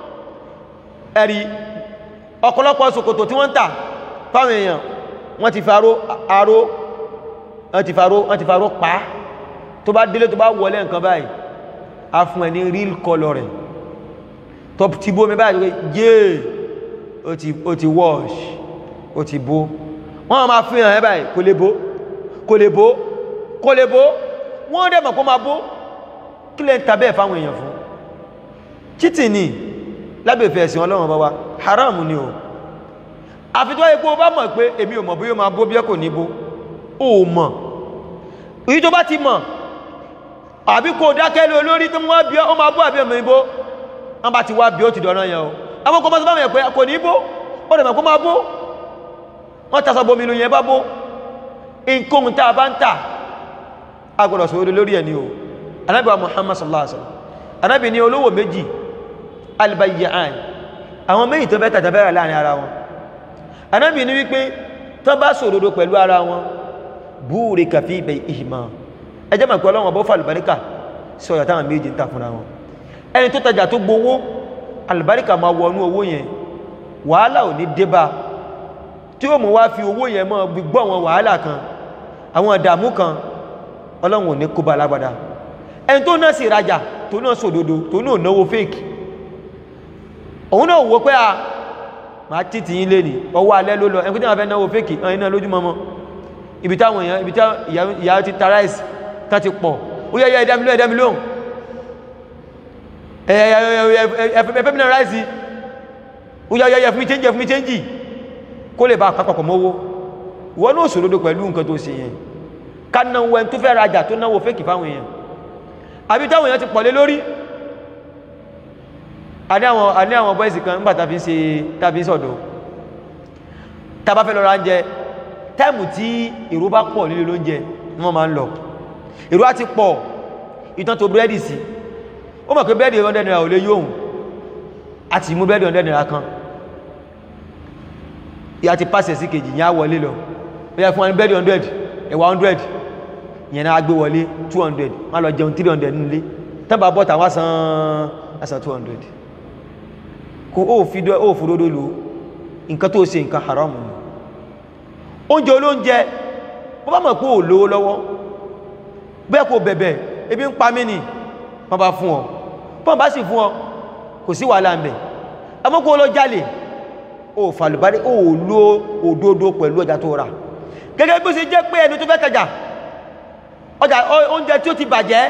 ẹ̀rí ọ̀pọ̀lọpọ̀ ṣòkòtò tí wọ́n ń tà fáwọn èèyàn wọ́n ti faró aró wọ́n ti faró wọ́n ti faró pa tó bá délé tó bá wọlé nǹkan báyìí a fún ẹ ní real color rẹ̀ tó ti bó mi báyìí yéè ó ti ó ti wash ó ti bó wọ́n máa fi hàn ẹ́ báyìí kò lè bó kò lè bó kò lè bó wọ́n dẹ̀ mọ̀ kó máa bó kí lẹ́ ń ta bẹ́ẹ̀ fáwọn èèyàn fún cheating ni lábẹ́fẹ́ ẹ̀sìn ọlọ́run bá wa haram ni o àfitọ́ epo bá mọ̀ pé èmi ò mọ̀ bí ó máa bó bí ẹ kò ní bó o mọ̀ èyí tó bá ti mọ̀ àbí kò dákẹ́ lé olórí tó wọ́n bí ó máa bó àbí ọmọ ìbó wọ́n bá ti wá bí ó ti dọ̀nà yẹn o àwọn kọmọ́ sọ́bàmì ẹ̀pẹ́ kò ní bó ó dẹ̀ mọ̀ kó máa bó wọ́n tasọ bomi lu yẹn bá bó nǹkan tá a bá ń tà agbọ́dọ̀ sọ̀rọ̀ lórí ẹni o anábì wa muhammad sallallahu alaihi wasallam anábì ní olówó méjì albayyaan àwọn méjì tó bẹ́ tàjà bẹ́rẹ̀ láàrin ara wọn anábì ní wípé tó bá sòdodo pẹ̀lú ara wọn búrẹ̀ kàfí ibẹ̀ ìhìmá ẹjẹ́ mọ̀ pé ọlọ́wọ́n bó fà àlùbáríkà sí ọ̀yà táwọn méjì ń tà fúnra wọn ẹni tó tajà tó gbowó àlùbáríkà máa wọnú owó yẹn wàhálà ò ní débà tí ó mú wá fi owó yẹn mọ́ gbígbọ́ wọn wàhálà kan àwọn ìdààmú kan ọlọ́run ò ní kó bá lágbádá ẹni tó náà sì rajà tó náà sòdodo tó náà náwó fèkì òun náà wò pé a máa títì yín lé ní ọwọ́ alẹ́ ló lọ ẹni tí wọ́n fẹ́ náwó fèkì ọ̀hún iná lójúmọmọ ibi táwọn èèyàn ibi táwọn ìyá ti ta ráìsì tá ti pọ̀ ó yẹ ẹ̀dá mi lóhùn ẹ̀dá mi lóhùn ẹ̀fẹ́ mi náà ráìsì ó yẹ ẹ̀fẹ́ mi chẹ́ńjì ẹ̀fẹ́ mi chẹ́ńjì kó lè bá àpapọ̀ mọ́wó wọ́n náà sòdodo pẹ̀lú nǹkan tó ṣe yẹn ká náwó ẹni tó fẹ́ rajà tó náwó fèkì fáwọn èèyàn àbí táwọn èèyàn ti pọ̀lé lórí àní àwọn àní àwọn bọ́ìsì kan nígbà tàbí ṣe tàbí sọ̀dọ̀ tàbá fẹ́ lọ ra oúnjẹ táìmù tí èrò bá pọ̀ nílé lóúnjẹ ni wọ́n máa ń lọ èrò á ti pọ̀ ìtàn tó búrẹ́dì sí ó mọ̀ pé búrẹ́dì 100 naira ò lè yóò àti mú búrẹ́dì 100 naira kan ìyá ti pàṣẹ sí kejì yẹn á wọlé lọ ó yẹ fún wọn búrẹ́dì 100 ẹ̀wà 100 yẹn náà gbé wọlé 200 wọ́n lọ jẹun 300 nílé tẹ́bà bọ́ta wọ́n san asan 200 kò ó fi dọ́ ó fòdódó lò nǹkan tó ṣe nǹkan haram ni oúnjẹ olóúnjẹ bó bá mọ̀ pé ò lówó lọ́wọ́ bẹ́ẹ̀ kò bẹ̀bẹ̀ ebi ń pa mí nì wọ́n bá fún ọ bọ́n bá sì fún ọ kò sí wàhálà ń bẹ̀ amókò lọ jalè ó fàlùbárí ó lo òdodo pẹ̀lú ọjà tó rà gẹ́gẹ́ bí ó ṣe jẹ́ pé ẹni tó fẹ́ tajà ọjà oúnjẹ tí ó ti bàjẹ́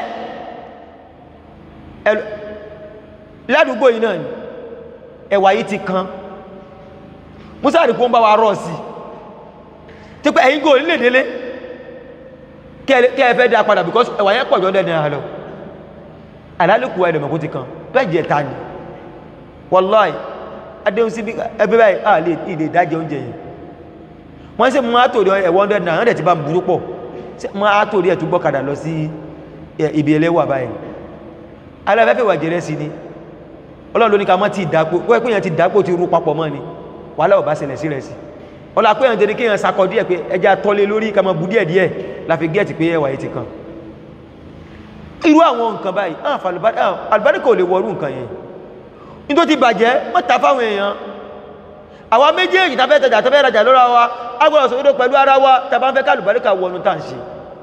ládùúgbò yìí náà ni ẹwà yìí ti kan musa rí kó ń bá wa rọ̀ sí tí pé ẹ̀yìn gò nílè délé kí ẹ fẹ́ dá padà because ẹwà yẹn pọ̀jọ́ dẹ̀ náà lọ alálùkù ẹ̀dẹ̀mọ̀ kó ti kan bẹ́ẹ̀ jẹ́ ta ni wallahi adéhùn sí ẹgbẹ́ báyìí à lè ilé ìdájẹ́ oúnjẹ yìí wọ́n sì mú àtòrí ẹ̀wọ̀n dẹ̀ náà dẹ̀ ti bá burú pọ̀ mú àtòrí ẹ̀ tó gbọ́kadà lọ sí ibi ẹlẹ́wà báyìí aláfẹ́fẹ́ wà jẹ́rẹ́ sí ni ọlọ́run ló ní ká mọ́ ti ìdápò wọ́n pé èèyàn ti dápò ti rú papọ̀ mọ́ ni wàhálà ò bá ṣẹlẹ̀ sí rẹ̀ sí ọlá pé èèyàn tẹ́lẹ̀ kí èèyàn sakọ díẹ̀ pé ẹja tọ́lé lórí ká mọ́ bu díẹ̀ díẹ̀ la fi gẹ́ẹ̀tì pé ẹwà yìí ti kan irú àwọn nǹkan báyìí àlùbáríkà ò lè wọrú nǹkan yẹn ní tó ti bàjẹ́ mọ́ ta fáwọn èèyàn àwa méjèèjì tafẹ́ tajà tafẹ́ rajà lọ́ra wa agbọ́dọ̀ sòdodo pẹ̀lú ara wa tàbá ń fẹ́ ká àlùbáríkà wọnú tá à ń ṣe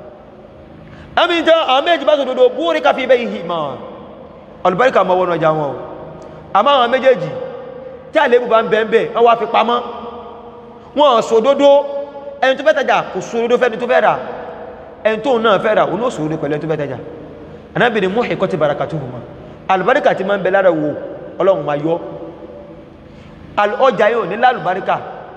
àmì ìtàn àwọn méjì bá sòdodo búrí ká fi bẹ́ ìhì mọ́ àlùbáríkà mọ́ wọnú ọjà wọn o àmọ́ àwọn méjèèjì tí àlébù bá ń bẹ̀ ń bẹ̀ wọ́n wá fi pamọ́ wọ́n sòdodo ẹni tó fẹ́ tajà kò sòdodo fẹ́ni tó fẹ́ rà ẹni tó náà fẹ́ rà òun ó sòdodo pẹ̀lú ẹni tó fẹ́ tajà anábìnrin mú ẹ̀kọ́ ti bàràkà tó hùmọ́ àlùbáríkà ti máa ń bẹ lára wo ọlọ́run máa yọ ọjà yóò ní lálùbáríkà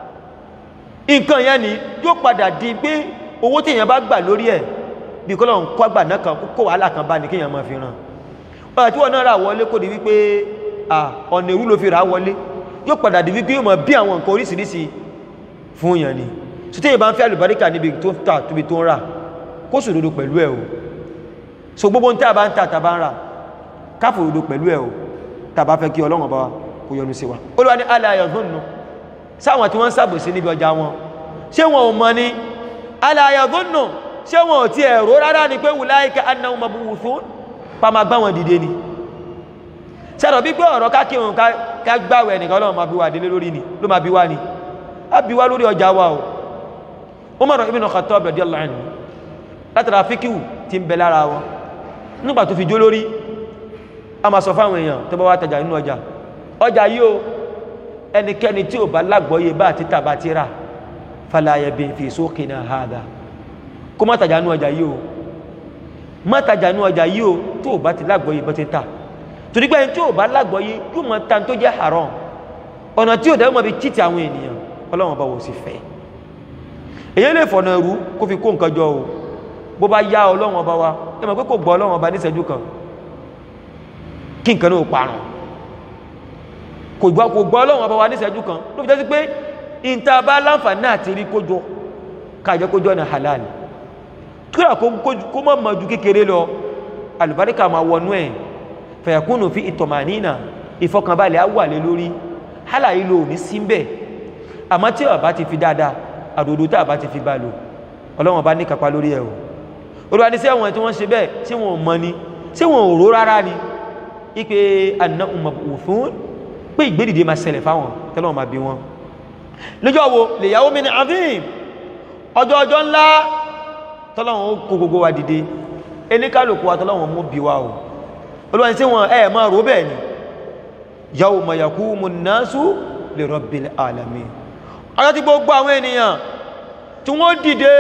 nǹkan yẹn ni yóò padà di pé owó tí èèyàn bá gbà lórí ẹ̀ bí kọ́ lọ́run kọ́ àgbà náà kan kó wàhálà kan bá ní kí èèyàn máa fi ràn ọ̀rọ̀ tí wọ́n náà rà wọlé kó di wípé ọ̀nà ìrú ló fi rà wọlé yóò padà di wípé yóò mọ̀ bí àwọn nǹkan oríṣiríṣi fún èèyàn ni so tí èèyàn bá ń fẹ́ àlùbáríkà níbi tó ń tà tóbi tó ń rà kó sòdodo pẹ̀lú ẹ̀ o so gbogbo ń tẹ́ àbá ń tà tàbá ń rà káfòdodo pẹ̀lú ẹ̀ o tàbá fẹ́ kí ọlọ́run bá kó yọ́nú sí wa olúwa ní aláyọ̀ dùnnú sáwọn tí wọ́n ń sàbòsí níbi ọjà wọn ṣé wọn ò mọ̀ ní aláyọ̀ dùnnú ṣé wọn ò ti ẹ̀rọ rárá ni pé wùláìka annáhum mab'uthun pa máa gbá wọn dìde ni sẹ́rọ̀ bí pé ọ̀rọ̀ kákíhùn ká gbáwẹ̀ nìkan ọlọ́run máa bí wà délé lórí ni ló máa bí wá ni a bí wá lórí ọjà wa o Umar ibn Khattab radiyallahu anhu látara fíkíwù ti ń bẹ lára wọn nígbà tó fi jó lórí a máa sọ fáwọn èèyàn tó bá wá tajà nínú ọjà ọjà yìí o ẹnikẹ́ni tí ò bá lágbọ́yé bá títà bá ti rà fala yabi fi suqina hadha kó má tajà nínú ọjà yìí o má tajà nínú ọjà yìí o tó ò bá ti lágbọ́yé bá ti tà torí pé ẹni tí ò bá lágbọ́yé yóò mọ ta tó jẹ́ haram ọ̀nà tí ò dẹ́ mọ̀ bí títì àwọn ènìyàn ọlọ́run ọba wò sí fẹ́ èyí lè fọ̀nà ẹrú kó fi kó nǹkan jọ o bó bá yá ọlọ́run ọba wa ẹ mọ̀ pé kò gbọ́ ọlọ́run ọba níṣẹ́jú kan kí nǹkan náà parun kò gbọ́ kò gbọ́ ọlọ́run ọba wa níṣẹ́jú kan ló fi jẹ́ sí pé ìta bá láǹfààní àti rí kójọ káàjẹ́ kójọ ní halal kíra kó mọ́ mọ́ ju kékeré lọ alùbáríkà máa wọnú ẹ̀ fẹ̀yàkúnnù fi ìtọ̀mànínà ìfọkànbalẹ̀ á wà lé lórí hálà ìlò ní síbẹ̀ àmọ́ tí ọ̀bá ti fi dáadáa àdòdó tá àbá ti fi bá lò ọlọ́wọ̀n bá ní kápá lórí ẹ̀ o olúwa ní sí àwọn tí wọ́n ṣe bẹ́ẹ̀ tí wọ́n mọ̀ ni tí wọ́n ò ró rárá ni ipe àná òfin pé ìgbédìde máa ṣẹlẹ̀ fáwọn tẹ́lọ́wọ̀n máa bí wọn lọ́jọ́ wo lè yàwó mi ní avim ọjọ́ ọjọ́ ńlá tọ́lọ́wọ̀n ó kó gbogbo wa dìde eníkàlùkù wa tọ́lọ́wọ̀n mú bí wa o olúwa ní sí wọn ẹ̀ máa rò bẹ́ẹ̀ ni yawma yaqumu nnasu li rabbil alamin ọjọ́ tí gbogbo àwọn ènìyàn tí wọ́n dìde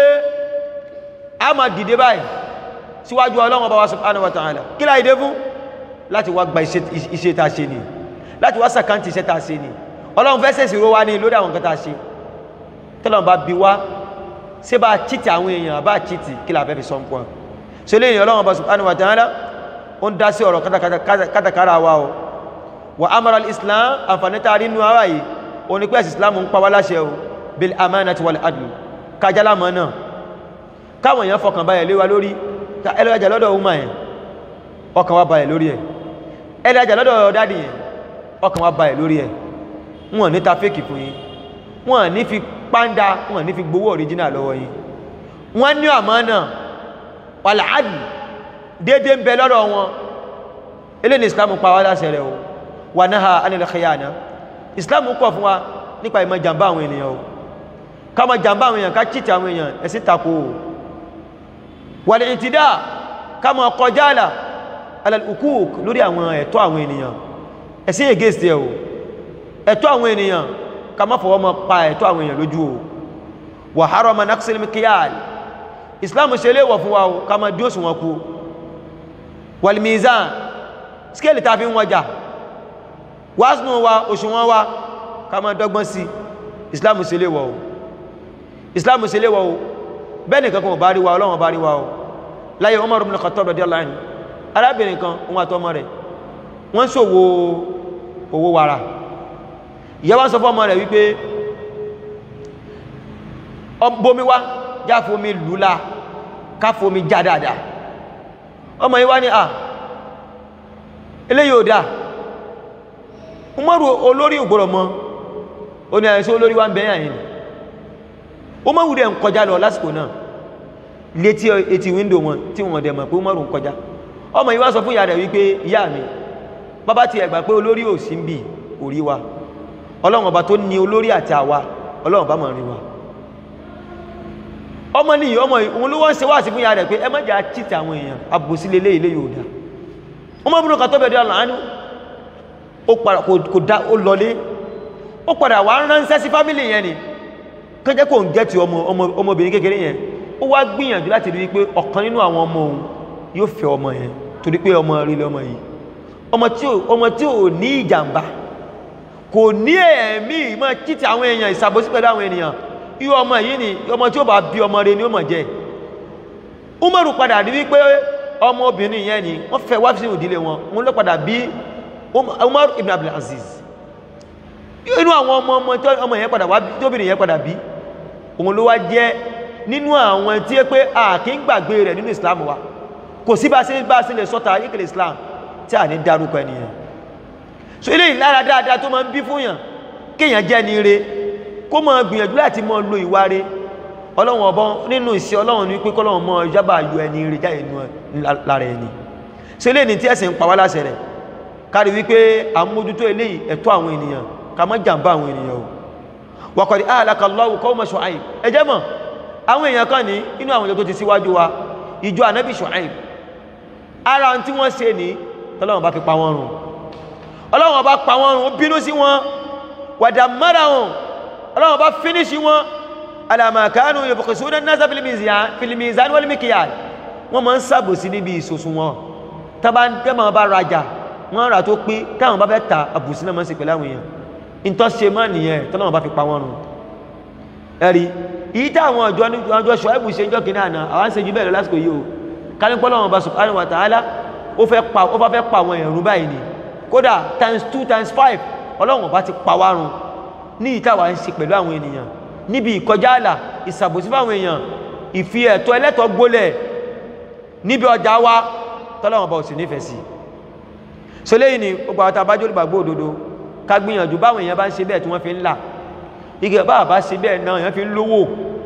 a máa dìde báyìí síwájú ọlọ́run ọba wa subhanahu wa ta'ala kí láì dé fún láti wá gba iṣẹ́ ta ṣe ni láti wá sàkántì iṣẹ́ ta ṣe ni ọlọ́run fẹ́ sẹ̀sì ró wá ní lórí àwọn nǹkan ta ṣe tọ́lọ́run bá bi wá ṣé bá chìtì àwọn èèyàn bá chìtì kí láà fẹ́ fi sọ́n pọ̀ ṣe lè yìn ọlọ́run ọba subhanahu wa ta'ala ó ń dá sí ọ̀rọ̀ kátàkárà wa o wa amara al-islam àǹfààní tá a rí nínú ara yìí ó ní pé ẹ̀sìn islam ń pa wá láṣẹ o bil amanati wal adl kájálàmọ́ náà káwọn èèyàn fọkàn báyẹ̀ lé wa lórí ẹlẹ́jà lọ́dọ̀ ọmọ ẹ̀ ọkàn wa báyẹ̀ lórí ẹ̀ ẹlẹ́jà lọ́dọ̀ dádì ẹ̀ ọkàn wa báyẹ̀ lórí ẹ̀ wọ́n ní ta fèkì fún yín wọ́n ní fi pàndà wọ́n ní fi gbowó original lọ́wọ́ yín wọ́n ní àmánà wal adl déédéé ń bẹ lọ́dọ̀ wọn eléyìí islam pa wá láṣẹ rẹ̀ o wà náà anil khiyana islam kọ̀ fún wa nípa ìmọ̀ jàmbá àwọn ènìyàn o ká má jàmbá àwọn èèyàn ká chìtì àwọn èèyàn ẹ̀sìn tako o wàlẹ̀ ìtìdá ká má kọjá àlà alàlùkúùk lórí àwọn ẹ̀tọ́ àwọn ènìyàn ẹ̀sìn against ẹ̀ o ẹ̀tọ́ àwọn ènìyàn ká má fọwọ́ mọ́ pa ẹ̀tọ́ àwọn èèyàn lójú o wà harama naqsil mikyal islam ṣe léwọ̀ fún wa o ká má dí òṣùwọ̀n kú wal mizan scale ta fi ń wọjà wásùnù wa òṣùwọ̀n wa ká má dọ́gbọ́n sí islam ṣe léwọ̀ o islam ṣe léwọ̀ o bẹ́ẹ̀ nìkan kan ò bá rí wa ọlọ́run bá rí wa o láyé Umar ibn Khattab radiyallahu anhu arábìnrin kan òun àtọmọ rẹ̀ wọ́n ṣòwò owó wàrà ìyá wa sọ fún ọmọ rẹ̀ wípé bomi wá já fomi lùlá ká fomi já dáadáa ọmọ yìí wá ní à eléyìí ò dáa Umaru olórí ògbòrò mọ́ ó ní àìsí olórí wá ń bẹ̀yà yìí Umaru dẹ̀ ń kọjá lọ lásìkò náà létí etí wíńdò wọn tí wọ́n dẹ̀ mọ̀ pé Umaru ń kọjá ọmọ yìí wá sọ fún ìyá rẹ̀ wípé ìyá mi bàbá ti ẹ̀gbà pé olórí ò sí ń bì kò rí wa ọlọ́run ọba tó ní olórí àti àwa ọlọ́run bá mọ̀ rí wa ọmọ nìyí ọmọ yìí òun ló wọ́n ń ṣe wá sí fún ìyá rẹ̀ pé ẹ má jẹ́ àchìtì àwọn èèyàn àbòsí lélẹ́ ilé yóò dá ọmọ ibùdó kan tó bẹ̀rẹ̀ dé àlàánú ó padà kò dá ó lọlé ó padà wá ránṣẹ́ sí fámìlì yẹn ni kẹjẹ́ kò ń gẹ́ ti ọmọ ọmọbìnrin kékeré yẹn ó wá gbìyànjú láti rí pé ọ̀kan nínú àwọn ọmọ òun yóò fẹ́ ọmọ yẹn torí pé ọmọ rí lọ́mọ yìí ọmọ tí ò ní ìjàmbá kò ní ẹ̀mí ìmọ̀ títí àwọn èèyàn ìsàbòsí pẹ̀lú àwọn ènìyàn irú ọmọ yìí ni ọmọ tí ó bá bí ọmọ rẹ̀ ni ó mọ̀ jẹ́ Umaru padà rí wípé ọmọ obìnrin yẹn ni wọ́n fẹ́ wá sí ìdílé wọn wọn ló padà bí Umar ibn Abdulaziz inú àwọn ọmọ ọmọ tí ọmọ yẹn padà wá tí obìnrin yẹn padà bí òun ló wá jẹ́ nínú àwọn tí é pé a kì í gbàgbé rẹ̀ nínú Islam wa kò sí bá sí bá sí lè sọ́ta ayékèlè Islam tí a ní dárúkọ ẹnìyàn so ilé ìlara dáadáa tó máa ń bí fún yàn kéèyàn jẹ́ ní ire kó máa gbìyànjú láti máa lo ìwà re ọlọ́run ọbọ nínú ìṣẹ́ ọlọ́run ní pé kọ́lọ́run mọ́ ìjábà yọ ẹni ire jáde nínú lára ẹni so ilé ní tí ẹ̀sìn ń pa wá láṣẹ rẹ̀ kárí wípé àmójútó eléyìí ẹ̀tọ́ àwọn ènìyàn ká má jàǹbá àwọn ènìyàn o waqad ahlaka Allahu qawma Shu'aib ẹ jẹ́ mọ̀ àwọn èèyàn kan ní inú àwọn ìjọ tó ti síwájú wa ìjọ ànábì Shu'aib ara tí wọ́n ṣe ní tọ́lọ́run bá fi pa wọ́n run ọlọ́run bá pa wọ́n run ó bínú sí wọn wàdà mọ́ra wọn ọlọ́run bá fínísì wọn alàmàkánù yabkhusuna an-nasa fil mizan wal mikyal wọ́n máa ń sàbòsí níbi ìsòsùn wọn tọ́bá tẹ́mọ̀ bá rajà wọ́n rà tó pé táwọn bá fẹ́ ta àbùsí náà máa ń ṣe pẹ̀lú àwọn èèyàn ìtọ́ ṣe mọ́ nìyẹn tọ́lọ́run bá fi pa wọ́n run ẹ̀rí ìyí táwọn ọjọ́ ọjọ́ Ṣuaibu ṣe jọ́ kìíní àná àwọn ń ṣe jù bẹ́ẹ̀ lọ lásìkò yìí o kánípọ́ lọ́wọ́n bá subhanahu wa ta'ala ó fẹ́ pa ó fẹ́ pa àwọn èèyàn run báyìí ni kódà times two times five ọlọ́run ọba ti pa wá run ní ìtawà ń ṣe pẹ̀lú àwọn ènìyàn níbi ìkọjá àlà ìsàbòsí fáwọn èèyàn ìfi ẹ̀tọ́ ẹlẹ́tọ̀ gbólẹ̀ níbi ọjà wa tọ́lọ́wọ́n bá ò sì nífẹ̀ẹ́ sí so lẹ́yìn ni gbogbo àwọn tàbájọ́ olùgbàgbọ́ òdodo ká gbìyànjú báwọn èèyàn bá ń ṣe bẹ́ẹ̀ tí wọ́n fi ń là igi bá bá ṣe bẹ́ẹ̀ náà èèyàn fi ń lówó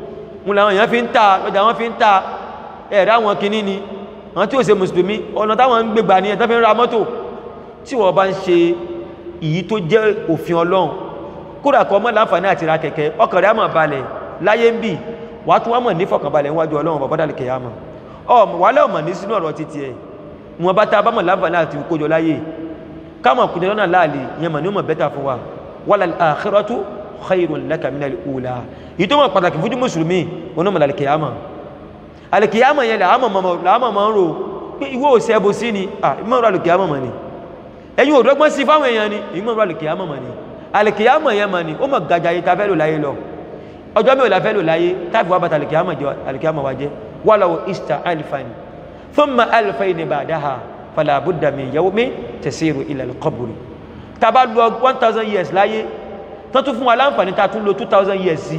ń làwọn èèyàn fi ń ta lọ́jà wọn fi ń ta ẹ̀rẹ́ àwọn kinní ni àwọn tí ò ṣe mùsùlùmí ọ̀nà táwọn ń gbégbà ní ẹ̀tọ́ fi ń ra mọ́tò tí wọ́n bá ń ṣe ìyí tó jẹ́ òfin ọlọ́run kódà kọ́ mọ́ láǹfààní àti ra kẹ̀kẹ́ ọkàn rẹ̀ á mọ̀ balẹ̀ láyé ń bì wàá tún wá mọ̀ ní fọkànbalẹ̀ níwájú ọlọ́run bàbá dàlẹ̀ kẹ̀yà mọ̀ ọmọ wàhálà ọmọ ní sínú ọ̀rọ̀ títí ẹ̀ wọn bá tá a bá mọ̀ láǹfààní àti kójọ láyé káàmọ̀ kùnjẹ lọ́nà láàlè yẹn mọ̀ ní mọ̀ bẹ́tà fún wa wal akhiratu khayrun laka minal ula yìí tó mọ̀ pàtàkì fún mùsùlùmí wọn mọ̀ lálẹ́ kẹ̀yà mọ̀ alìkìyàmọ̀ yẹn làámọ̀ máa ń rò pé ìwọ ò sẹ́bù sí ni ìmọ̀ rọ̀ alìkìyàmọ̀ mọ̀ ni ẹ̀yin òdọ́gbọ́n sí fáwọn èèyàn ni ìmọ̀ rọ̀ alìkìyàmọ̀ mọ̀ ni alìkìyàmọ̀ yẹn mọ̀ ni ó mọ̀ gàjà yìí ta fẹ́ lò láyé lọ ọjọ́ mi ò la fẹ́ lò láyé táàbù wa bàtà alìkìyàmọ̀ wa jẹ́ walaw ista alifani thumma alifayni ba'daha fala budda min yawmin tasiru ila al-qabr tá bá lò one thousand years láyé tán tún fún wa láǹfààní tá tún lò two thousand years sí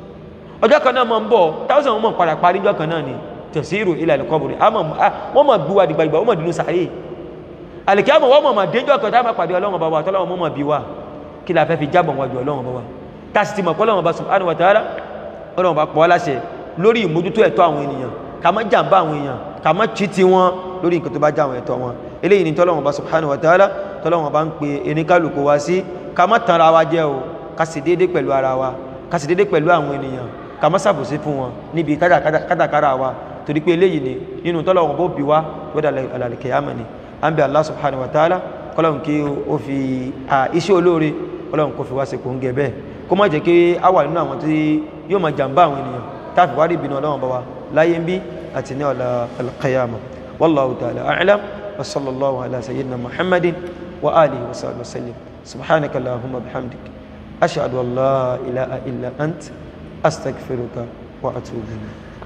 ọjọ́ kan náà mọ̀ ń bọ̀ thousand mọ̀ padà parí ọjọ́ kan náà ni tẹ̀síìrò ilẹ̀ alìkọ́bùrì wọ́n mọ̀ gbúwa dìgbàgbà wọ́n mọ̀ dínú sàárè alìkíyàmọ̀ wọ́n mọ̀ mọ̀ déjọ́ kan táwọn pàdé ọlọ́run bá wa tọ́lọ́run mọ̀ mọ̀ bí wa kí la fẹ́ fi jábọ̀ wájú ọlọ́run bá wa tásì ti mọ̀ pọ́lọ́run bá subhanahu wa ta'ala ọlọ́run bá pọ̀ wá láṣẹ lórí ìmójútó ẹ̀tọ́ àwọn ènìyàn ká má jàǹbá àwọn èèyàn ká má chí ti wọn lórí nǹkan tó bá já àwọn ẹ̀tọ́ wọn eléyìí ni tọ́lọ́run bá subhanahu wa ta'ala tọ́lọ́run bá ń pe eníkàlùkù wa sí ká má tanra wa jẹ́ o ká sì déédé pẹ̀lú ara wa ká sì déédé pẹ̀lú àwọn ènìyàn ká má ṣàbòsí fún wọn níbi kátàkárà wa torí pé eléyìí ni nínú tọ́lọ̀wọ̀n bó bí wá wọ́dà alàlìkẹyàmà ni a ń bẹ Allah subhanahu wa ta'ala kọ́lọ̀n kí ó fi iṣẹ́ olóore kọ́lọ̀n kó fi wá sí kòń gẹ̀bẹ́ kó má jẹ́ kí a wà nínú àwọn tí yóò máa jàmbá àwọn ènìyàn táàfi wá rí ìbínú ọlọ́wọ̀n bá wa láyé ń bí àti ní ọ̀la alqiyama wallahu ta'ala a'lam wa sallallahu ala sayyidina muhammadin wa alihi wa sahbihi wa sallim subhanaka allahumma bihamdik ashhadu an la ilaha illa ant astaghfiruka wa atubu ilayk